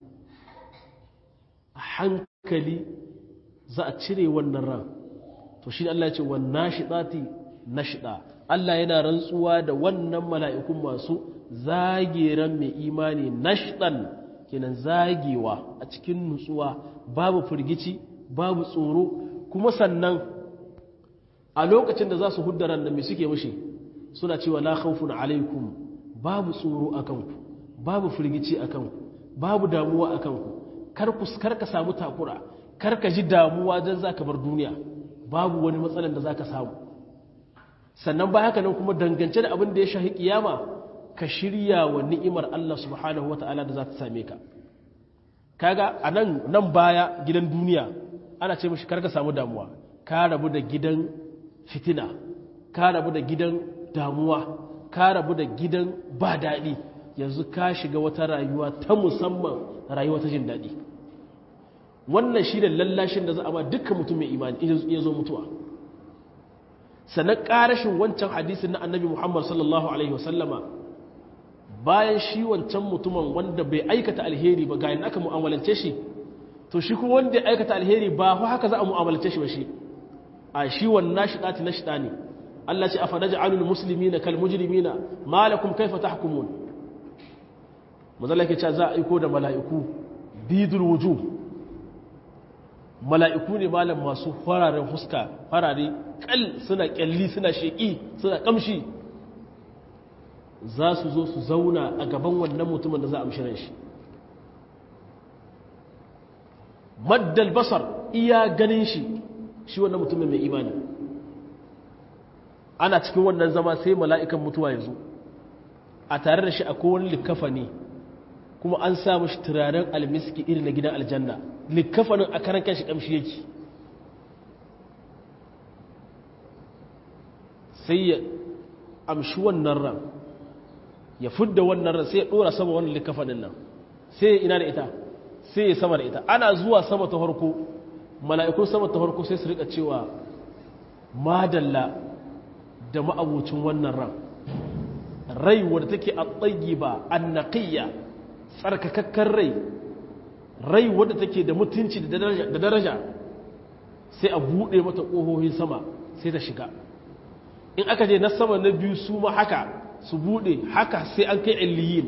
a hankali za a cire wannan ran to shi Allah ya ce wan nashidati nashida Allah yana rantsuwa da wannan mala'ikun masu zageran mai imani nashdan kenan zagewa a cikin nutsuwa babu firgici babu tsoro kuma sannan a lokacin da za su huddaran da mai suke mashi suna cewa la khawfun alaikum babu tsoro a kanku babu firgici a kanku babu damuwa a kanku kar ka samu takura kar ka ji damuwa don za ka bar duniya babu wani matsalan da za ka samu sannan ba haka nan kuma dangance da abin da ya shahi kiyama ka shirya wa ni'imar Allah subhanahu wa ta'ala da za ta same ka kaga a nan nan baya gidan duniya ana ce mashi karka samu damuwa ka rabu da gidan fitina ka rabu da gidan damuwa ka rabu da gidan ba daɗi yanzu ka shiga wata rayuwa ta musamman rayuwa ta jin daɗi wannan shi da lallashin da za a ba dukkan mutum mai imani ya zo mutuwa sannan ƙarashin wancan hadisin na annabi muhammad sallallahu alaihi wasallama bayan shi wancan mutumin wanda bai aikata alheri ba ga yin aka mu'amalance shi to shi kuma wanda ya aikata alheri ba haka za a mu'amalance shi ba shi a shi wannan shi ɗati na shi ne Allah ce a fadaja alul musulmi na kal mujrimi na malakum kaifa tahkumun mazala ke ce za a aiko da mala'iku bidul wuju mala'iku ne malam masu fararen huska farare kal suna kyalli suna sheƙi suna ƙamshi za su zo su zauna a gaban wannan mutumin da za a mishirin shi maddal basar iya ganin shi shi wannan mutumin mai imani ana cikin wannan zama sai mala'ikan mutuwa ya zo a tare da shi a kowane likafa ne kuma an samu shi turaren almiski irin na gidan aljanna likafanin a karan kan shi kamshi yake sai ya amshi wannan ran ya fudda wannan ran sai ya dora sama wannan likafanin nan sai ya ina da ita sai ya sama da ita ana zuwa sama ta harko mala'ikun sama ta harko sai su rika cewa madalla da ma'abucin wannan ran rai wadda take a tsagi ba annaƙiyya tsarkakakken rai rai wadda take da mutunci da daraja sai a buɗe mata ƙohohin sama sai ta shiga in aka je na sama na biyu su ma haka su buɗe haka sai an kai illiyin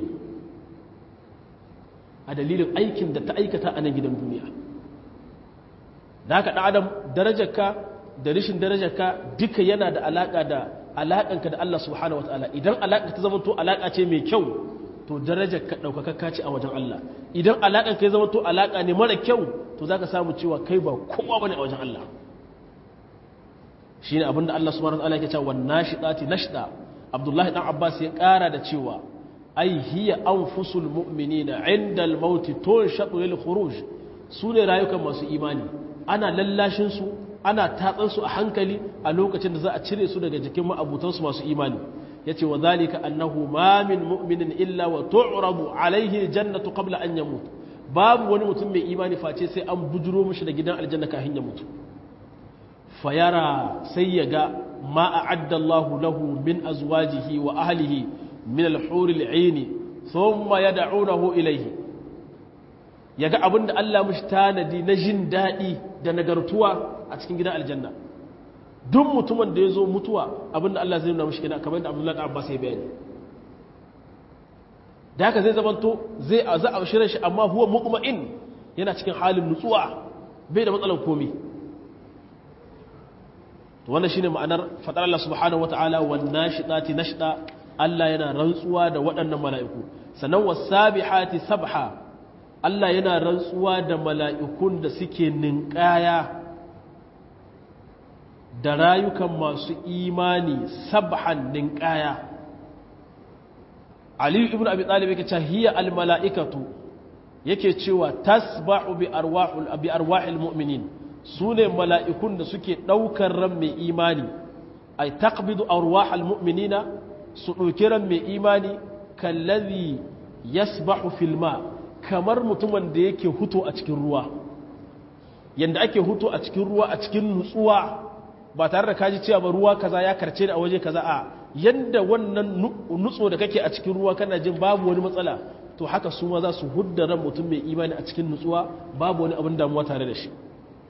a dalilin aikin da ta aikata a nan gidan duniya da haka ɗan adam darajarka da rishin darajarka duka yana da alaƙa da alaƙanka da Allah subhanahu wataala idan alaƙa ta zama to alaƙa ce mai kyau to darajarka ɗaukakakka ce a wajen Allah idan alaƙanka ya zama to alaƙa ne mara kyau to za ka samu cewa kai ba kowa ba ne a wajen Allah shi ne abinda Allah subhanahu wataala ke cewa nashiɗati nashɗa Abdullahi ɗan Abbas ya ƙara da cewa ai hiya anfusul mu'minina inda al-maut tunshaqu lil khuruj su ne rayukan masu imani ana lallashin su ana tatsan su a hankali a lokacin da za a cire su daga jikin ma'abutansu masu imani yace wa zalika annahu ma min mu'minin illa wa tu'radu alaihi jannatu qabla an yamut babu wani mutum mai imani face sai an bujuro mishi da gidan aljanna kafin ya mutu fayara sai ya ga ma a'adda Allahu lahu min azwajihi wa ahlihi min al-hur al-'ayn thumma yad'unahu ilayhi yaga abinda Allah mishi tanadi na jin dadi da nagartuwa a cikin gidan aljanna duk mutumin da ya zo mutuwa abinda Allah zai nuna mashi kenan kamar da Abdullahi Abbas ya bayani da haka zai zamanto zai a za a shirin shi amma huwa muqma'in yana cikin halin nutsuwa bai da matsalar komi to wannan shine ma'anar fadar Allah subhanahu wataala wan nashidati nashda Allah yana rantsuwa da waɗannan mala'iku sannan wasabihati sabha Allah yana rantsuwa da mala'ikun da suke ninkaya da rayukan masu imani sabhan ninkaya aliyu ibn abi talib yake cewa hiya al mala'ikatu yake cewa tasba'u bi arwahul bi arwahil mu'minin sune mala'ikun da suke daukar ran mai imani ay taqbidu arwahal mu'minina su dauki ran mai imani kallazi yasbahu fil ma kamar mutumin da yake huto a cikin ruwa yanda ake huto a cikin ruwa a cikin nutsuwa ba tare da kaji cewa ba ruwa kaza ya karce da a waje kaza a yanda wannan nutso da kake a cikin ruwa kana jin babu wani matsala to haka su ma za su hudda ran mutum mai imani a cikin nutsuwa babu wani abin damuwa tare da shi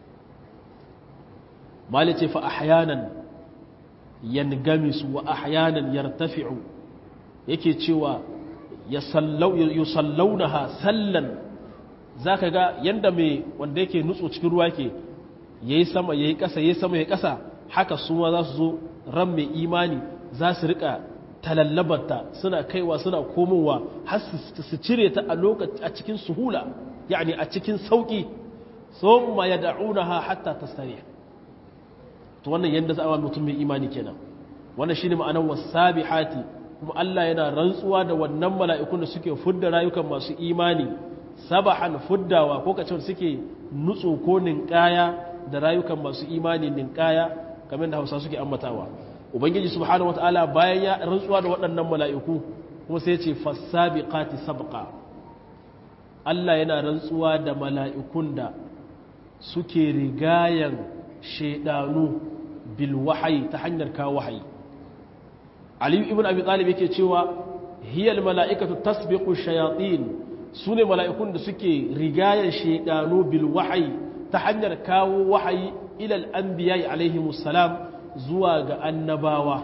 malice fa ahyanan yangamisu wa ahyanan yartafi'u yake cewa yusallaunaha sallan zaka ga yanda mai wanda yake nutso cikin ruwa ke yayi sama yayi kasa yayi sama yayi kasa haka su ma za su zo ran mai imani za su rika talallabarta suna kaiwa suna komowa har su cire ta a lokaci a cikin suhula yani a cikin sauki thumma yad'unaha hatta tastarih to wannan yanda za a mutum mai imani kenan wannan shine ma'anar wasabihati kuma Allah yana rantsuwa da wannan mala'ikun da suke fudda rayukan masu imani sabahan fuddawa ko kace suke nutso ko ninkaya da rayukan masu imani ninkaya kamar da Hausa suke ambatawa ubangiji subhanahu wataala bayan ya rantsuwa da waɗannan mala'iku kuma sai ya ce fasabiqati sabqa Allah yana rantsuwa da mala'ikun da suke rigayen shaidanu bil wahayi ta hanyar kawo wahayi aliyu ibn abi talib yake cewa hiyal mala'ikatu tasbiqu shayatin sune mala'ikun da suke rigayen shaidanu bil wahayi ta hanyar kawo wahayi ila al-anbiya alaihi musallam zuwa ga annabawa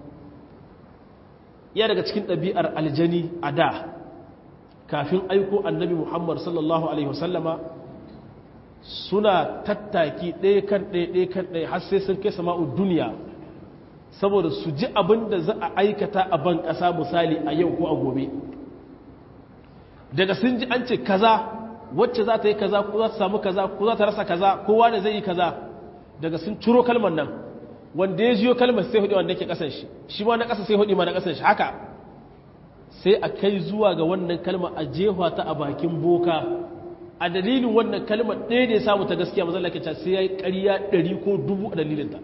iya daga cikin ɗabi'ar aljani a da kafin aiko annabi muhammad sallallahu alaihi wasallama suna tattaki ɗaya kan ɗaya ɗaya kan ɗaya har sai sun kai sama'u duniya saboda su ji abin da za a aikata a ban ƙasa misali a yau ko a gobe daga sun ji an ce kaza wacce za ta yi kaza ko za ta samu kaza ko za ta rasa kaza kowa da zai yi kaza daga sun ciro kalmar nan wanda ya jiyo kalmar sai hudu wanda ke ƙasan shi shi ma na ƙasa sai hudu ma na ƙasan shi haka sai a kai zuwa ga wannan kalmar a jefa ta a bakin boka a dalilin wannan kalmar ɗaya da ya samu ta gaskiya mazan lakacin sai ya yi ƙarya ɗari ko dubu a dalilinta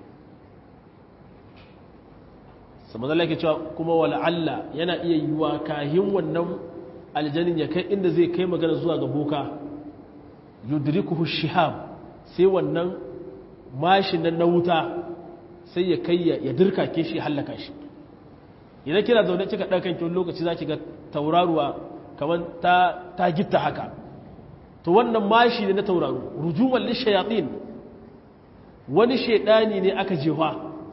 sa mazan lakacin kuma wala'alla yana iya yi wa kahin wannan aljanin ya kai inda zai kai magana zuwa ga boka yudrikuhu shihab sai wannan mashin nan na wuta sai ya kai ya dirka ke shi hallaka shi idan kina zaune kika ɗan kanki wani lokaci za ki ga tauraruwa kamar ta gitta haka to wannan mashi ne na tauraro rujuman lishayatin wani shaidani ne aka jewa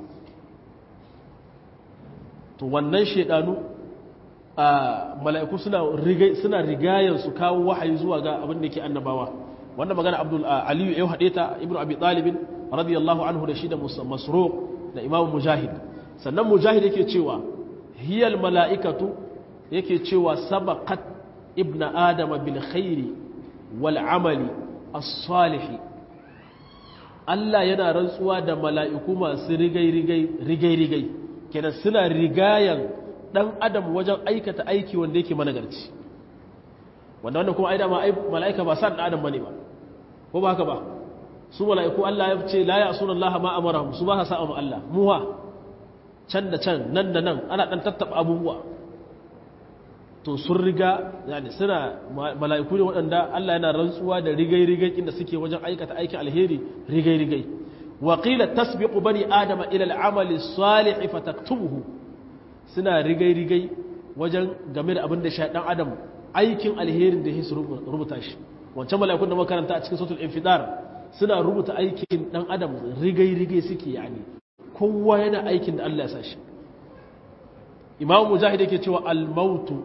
to wannan shaidanu a mala'iku suna rigai suna rigayen su kawo wahayi zuwa ga abin da ke annabawa wannan magana abdul aliyu ya haɗe ta ibnu abi talibin radiyallahu anhu da shi da masruq da imamu mujahid sannan mujahid yake cewa hiyal mala'ikatu yake cewa sabaqat ibna adama bil khairi wal amali as-salihi Allah yana rantsuwa da mala'iku masu rigai-rigai kenan suna rigayen ɗan adam wajen aikata aiki wanda yake managarci wanda wannan kuma aida ma mala'ika ba sa ɗan adam bane ba ko ba haka ba su mala'iku Allah ya ce la ya sunan Allah ma amara su ba sa sa'a Allah muha can da can nan da nan ana ɗan tattaɓa abubuwa to sun riga yani suna mala'iku ne waɗanda Allah yana rantsuwa da rigai-rigai inda suke wajen aikata aikin alheri rigai-rigai wa qila tasbiqu bani adama ila al'amali salih fataktubuhu suna rigai-rigai wajen game da abin da sha dan adam aikin alherin da su rubuta shi wancan mala'ikun da makaranta a cikin suratul infidar suna rubuta aikin dan adam rigai-rigai suke yani kowa yana aikin da Allah ya sa shi imam mujahid yake cewa al-mautu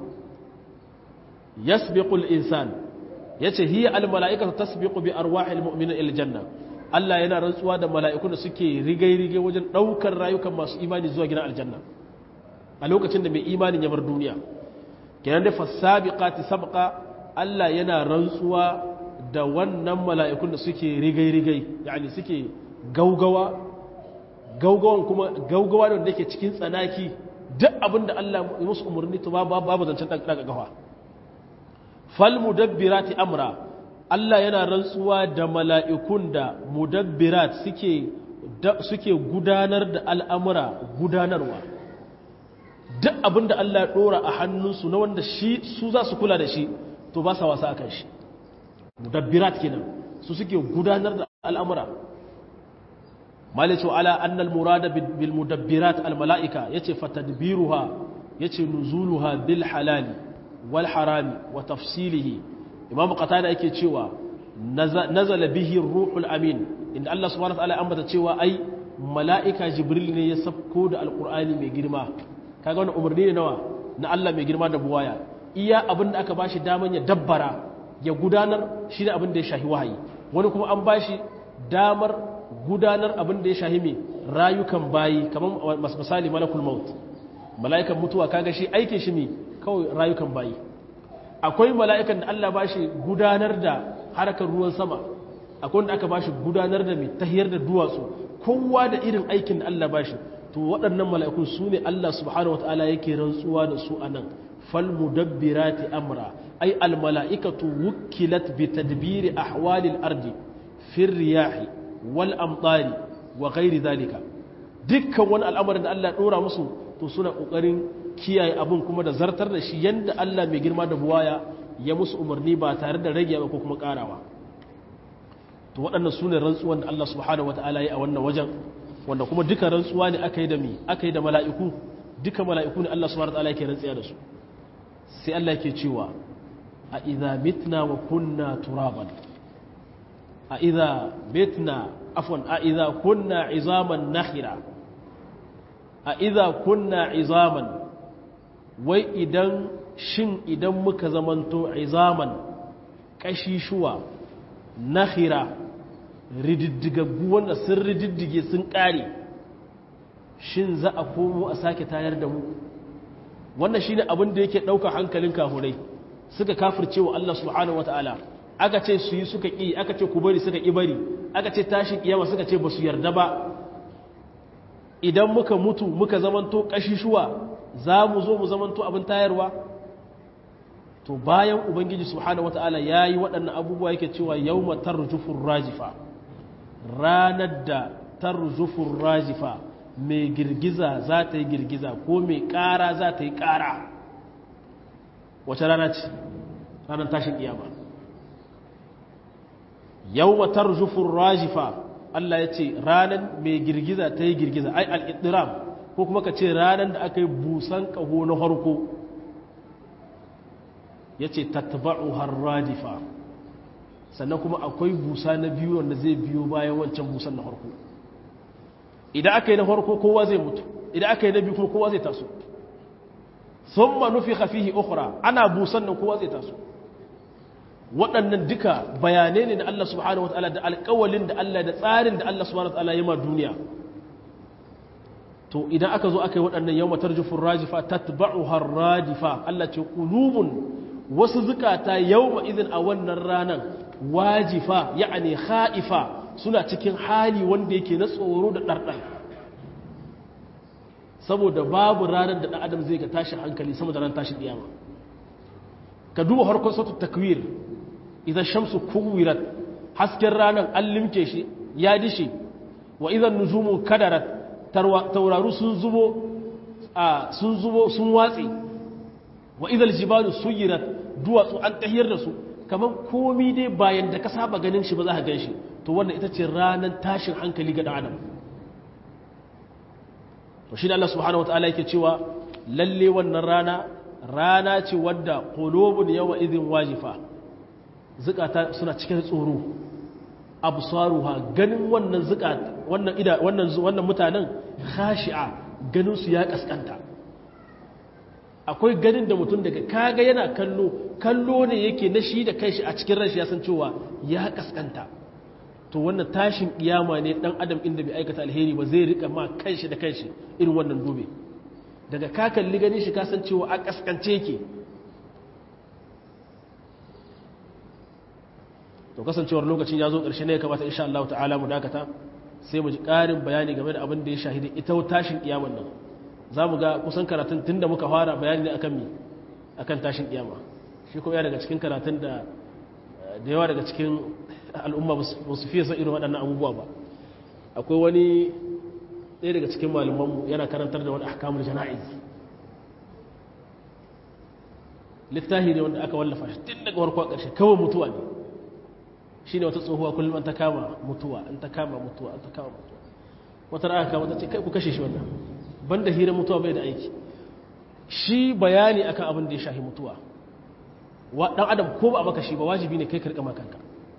yasbiqu al-insan yace hiya al-mala'ikatu tasbiqu bi arwahil mu'minin ila janna Allah yana rantsuwa da mala'ikun da suke rigai-rigai wajen daukar rayukan masu imani zuwa gidan aljanna a lokacin da mai imanin ya bar duniya kenan da fasabiqati sabqa Allah yana rantsuwa da wannan mala'ikun da suke rigai-rigai yani suke gaugawa gaugawan kuma gaugawa da wanda yake cikin tsanaki duk abin da Allah ya musu umarni to babu zancen daga gawa fal mudabbirati amra Allah yana rantsuwa da mala'ikun da mudabbirat suke suke gudanar da al'amura gudanarwa duk abin da Allah ya dora a hannunsu na wanda shi su za su kula da shi to ba sa wasa akan shi mudabbirat kenan su suke gudanar da al'amura malice ala annal murada bil mudabbirat al malaika yace fatadbiruha yace nuzuluha bil halali wal harami wa tafsilihi imam qatada yake cewa nazala bihi ruhul amin inda Allah subhanahu wa ta'ala ambata cewa ai malaika jibril ne ya sabko da alqur'ani mai girma kaga wannan umarni ne nawa na Allah mai girma da buwaya iya abinda aka bashi daman ya dabbara ya gudanar shi ne abin da ya shahi wahayi wani kuma an bashi damar gudanar abin da ya shahi mai rayukan bayi kamar misali malakul maut mala'ikan mutuwa kaga shi aikin shi ne kawai rayukan bayi akwai mala'ikan da Allah ba shi gudanar da harkar ruwan sama akwai wanda aka ba shi gudanar da mai tahiyar da duwatsu kowa da irin aikin da Allah ba shi to waɗannan mala'ikun su ne Allah subhanahu wata'ala yake rantsuwa da su a nan fal mudabbirati amra ay al mala'ikatu wukkilat bi tadbiri ahwalil ardi fi riyahi wal amtari wa ghairi zalika dukkan wani al'amarin da Allah ɗora musu to suna ƙoƙarin kiyaye abin kuma da zartar da shi yadda Allah mai girma da buwaya ya musu umarni ba tare da rage ba ko kuma ƙarawa to waɗannan su ne rantsuwan da Allah subhanahu wa ta'ala ya a wannan wajen wanda kuma duka rantsuwa ne aka yi da mi aka yi da mala'iku duka mala'iku ne Allah subhanahu wa ta'ala yake rantsiya da su sai Allah yake cewa a idza mitna wa kunna turaban a idza mitna afwan a idza kunna izaman nakhira a idza kunna izaman wai idan shin idan muka zamanto izaman kashishuwa nakhira rididdigaggu wanda sun rididdige sun kare shin za a komo a sake tayar da mu wannan shine abin da yake ɗauka hankalin kafurai suka kafirce wa Allah subhanahu wataala aka ce su yi suka ƙi aka ce ku bari suka ƙi bari aka ce tashin kiyama suka ce ba su yarda ba idan muka mutu muka zamanto ƙashishuwa za mu zo mu zamanto abin tayarwa to bayan ubangiji subhanahu wataala ya yi waɗannan abubuwa yake cewa yau matar rujufin rajifa ranar da tarjufin rajifa mai girgiza za ta yi girgiza ko mai ƙara za ta yi ƙara wace rana ce ranar tashin ƙiyama yau matar rujufin rajifa Allah ya ce ranar mai girgiza ta yi girgiza ai al'iddiram ko kuma ka ce ranar da aka yi busan ƙaho na harko ya ce tattaba'u har radifa sannan kuma akwai busa na biyu wanda zai biyo bayan wancan busan na harko idan aka yi na harko kowa zai mutu idan aka yi na biyu kuma kowa zai taso sun manufi hafihi ukura ana busan nan kowa zai taso waɗannan duka bayanai ne na Allah subhanahu wa ta'ala da alƙawalin da Allah da tsarin da Allah subhanahu wa ta'ala ya ma duniya to idan aka zo aka yi waɗannan yau matar jufin rajifa tatba'u har radifa Allah ce ƙulubun wasu zukata yau izin a wannan ranar wajifa ya'ani ha'ifa suna cikin hali wanda yake na tsoro da ɗarɗar saboda babu ranar da ɗan adam zai ga tashin hankali sama da ran tashin ɗiyama ka duba harkar sautu takwir idan shamsu kuwirat hasken ranar an limke shi ya dishe wa idan nujumu kadarat tauraru sun zubo sun zubo sun watse wa idan jibalu suyirat duwatsu an tahiyar da su kamar komi dai bayan da ka saba ganin shi ba za ka gan shi to wannan ita ce ranar tashin hankali ga adam to shi da Allah subhanahu wataala yake cewa lalle wannan rana rana ce wadda qulubun yawma idhin wajifa zukata suna cikin tsoro absaruha ganin wannan zukata wannan ida wannan wannan mutanen khashi'a ganin su ya kaskanta akwai ganin da mutum daga kaga yana kallo kallo ne yake na shi da kanshi a cikin ranshi ya san cewa ya kaskanta to wannan tashin kiyama ne dan adam inda bai aikata alheri ba zai rika ma kanshi da kanshi irin wannan dube daga ka kalli ganin shi ka san cewa a kaskance yake to kasancewar lokacin ya zo ƙarshe ne ya kamata insha Allah ta'ala mu dakata sai mu ji ƙarin bayani game da abin da ya shahidi ita tashin kiyaman nan za mu ga kusan karatun tun da muka fara bayani ne akan mi akan tashin kiyama shi kuma ya daga cikin karatun da da yawa daga cikin al'umma ba su fiye san irin waɗannan abubuwa ba akwai wani ɗaya daga cikin malumanmu yana karantar da wani ahkamul jana'iz littafi ne wanda aka wallafa shi tun daga warkwa ƙarshe kawai mutuwa ne shi ne wata tsohuwa kullum an ta kama mutuwa an ta kama mutuwa an ta kama mutuwa wata ra'aka kama ta ce kai ku kashe shi wannan banda hira mutuwa bai da aiki shi bayani akan abin da ya shahi mutuwa dan adam ko ba a maka shi ba wajibi ne kai karkama kanka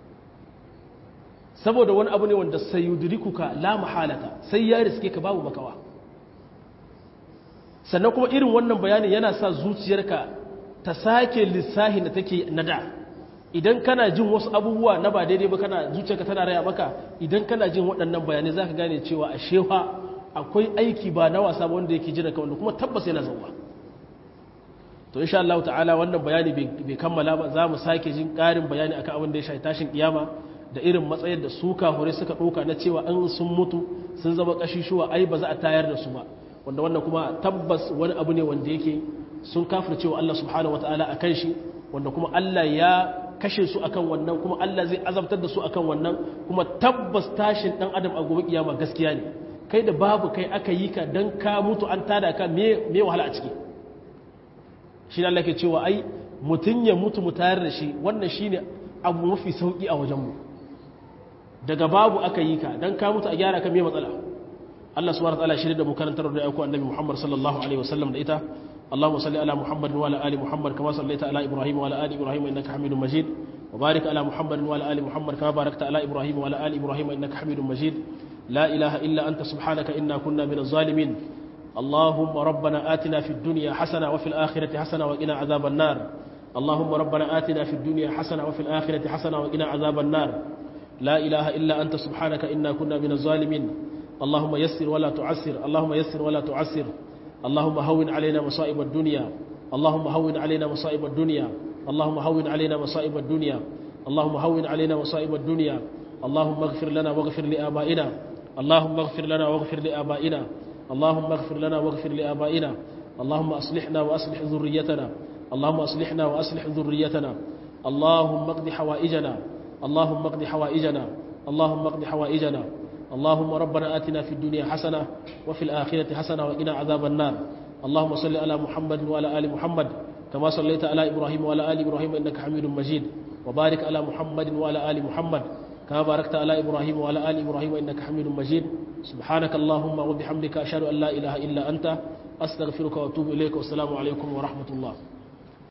saboda wani abu ne wanda sayudrikuka la mahalata sai ya riske ka babu makawa sannan kuma irin wannan bayani yana sa zuciyarka ta sake lissahin da take nada idan kana jin wasu abubuwa na ba daidai ba kana zuciyarka tana raya maka idan kana jin waɗannan bayanai zaka gane cewa a shewa akwai aiki ba na wasa ba wanda yake jira ka wanda kuma tabbas yana zauwa to insha Allah ta'ala wannan bayani bai kammala ba za mu sake jin ƙarin bayani akan abin da ya shafi tashin kiyama da irin matsayin da su kahure suka ɗauka na cewa an sun mutu sun zama ƙashishuwa ai ba za a tayar da su ba wanda wannan kuma tabbas wani abu ne wanda yake sun kafir cewa Allah subhanahu wataala akan shi wanda kuma Allah ya kashe su akan wannan kuma Allah zai azabtar da su akan wannan kuma tabbas tashin dan adam a gobe kiyama gaskiya ne kai da babu kai aka yi ka dan ka mutu an tada ka me me wahala a ciki shi Allah ke cewa ai mutun ya mutu mu tayar da shi wannan shine abu mafi sauki a wajen mu daga babu aka yi ka dan ka mutu a gyara ka me matsala Allah subhanahu wa ta'ala shi da mu karantar da ayyukan annabi Muhammad sallallahu alaihi wasallam da ita اللهم صل على محمد وعلى ال محمد كما صليت على ابراهيم وعلى ال ابراهيم انك حميد مجيد وبارك على محمد وعلى ال محمد كما باركت على ابراهيم وعلى ال ابراهيم انك حميد مجيد لا اله الا انت سبحانك انا كنا من الظالمين اللهم ربنا آتنا في الدنيا حسنه وفي الاخره حسنه وقنا عذاب النار اللهم ربنا آتنا في الدنيا حسنه وفي الاخره حسنه وقنا عذاب النار لا اله الا انت سبحانك انا كنا من الظالمين اللهم يسر ولا تعسر اللهم يسر ولا تعسر اللهم هون علينا مصائب الدنيا اللهم هون علينا مصائب الدنيا اللهم هون علينا مصائب الدنيا اللهم هون علينا مصائب الدنيا اللهم اغفر لنا واغفر لآبائنا اللهم اغفر لنا واغفر لآبائنا اللهم اغفر لنا واغفر لآبائنا اللهم أصلحنا وأصلح ذريتنا اللهم أصلحنا وأصلح ذريتنا اللهم اقض حوائجنا اللهم اقض حوائجنا اللهم اقض حوائجنا اللهم ربنا آتنا في الدنيا حسنة وفي الآخرة حسنة وقنا عذاب النار اللهم صل على محمد وعلى آل محمد كما صليت على إبراهيم وعلى آل إبراهيم إنك حميد مجيد وبارك على محمد وعلى آل محمد كما باركت على إبراهيم وعلى آل إبراهيم إنك حميد مجيد سبحانك اللهم وبحمدك أشهد أن لا إله إلا أنت أستغفرك وأتوب إليك والسلام عليكم ورحمة الله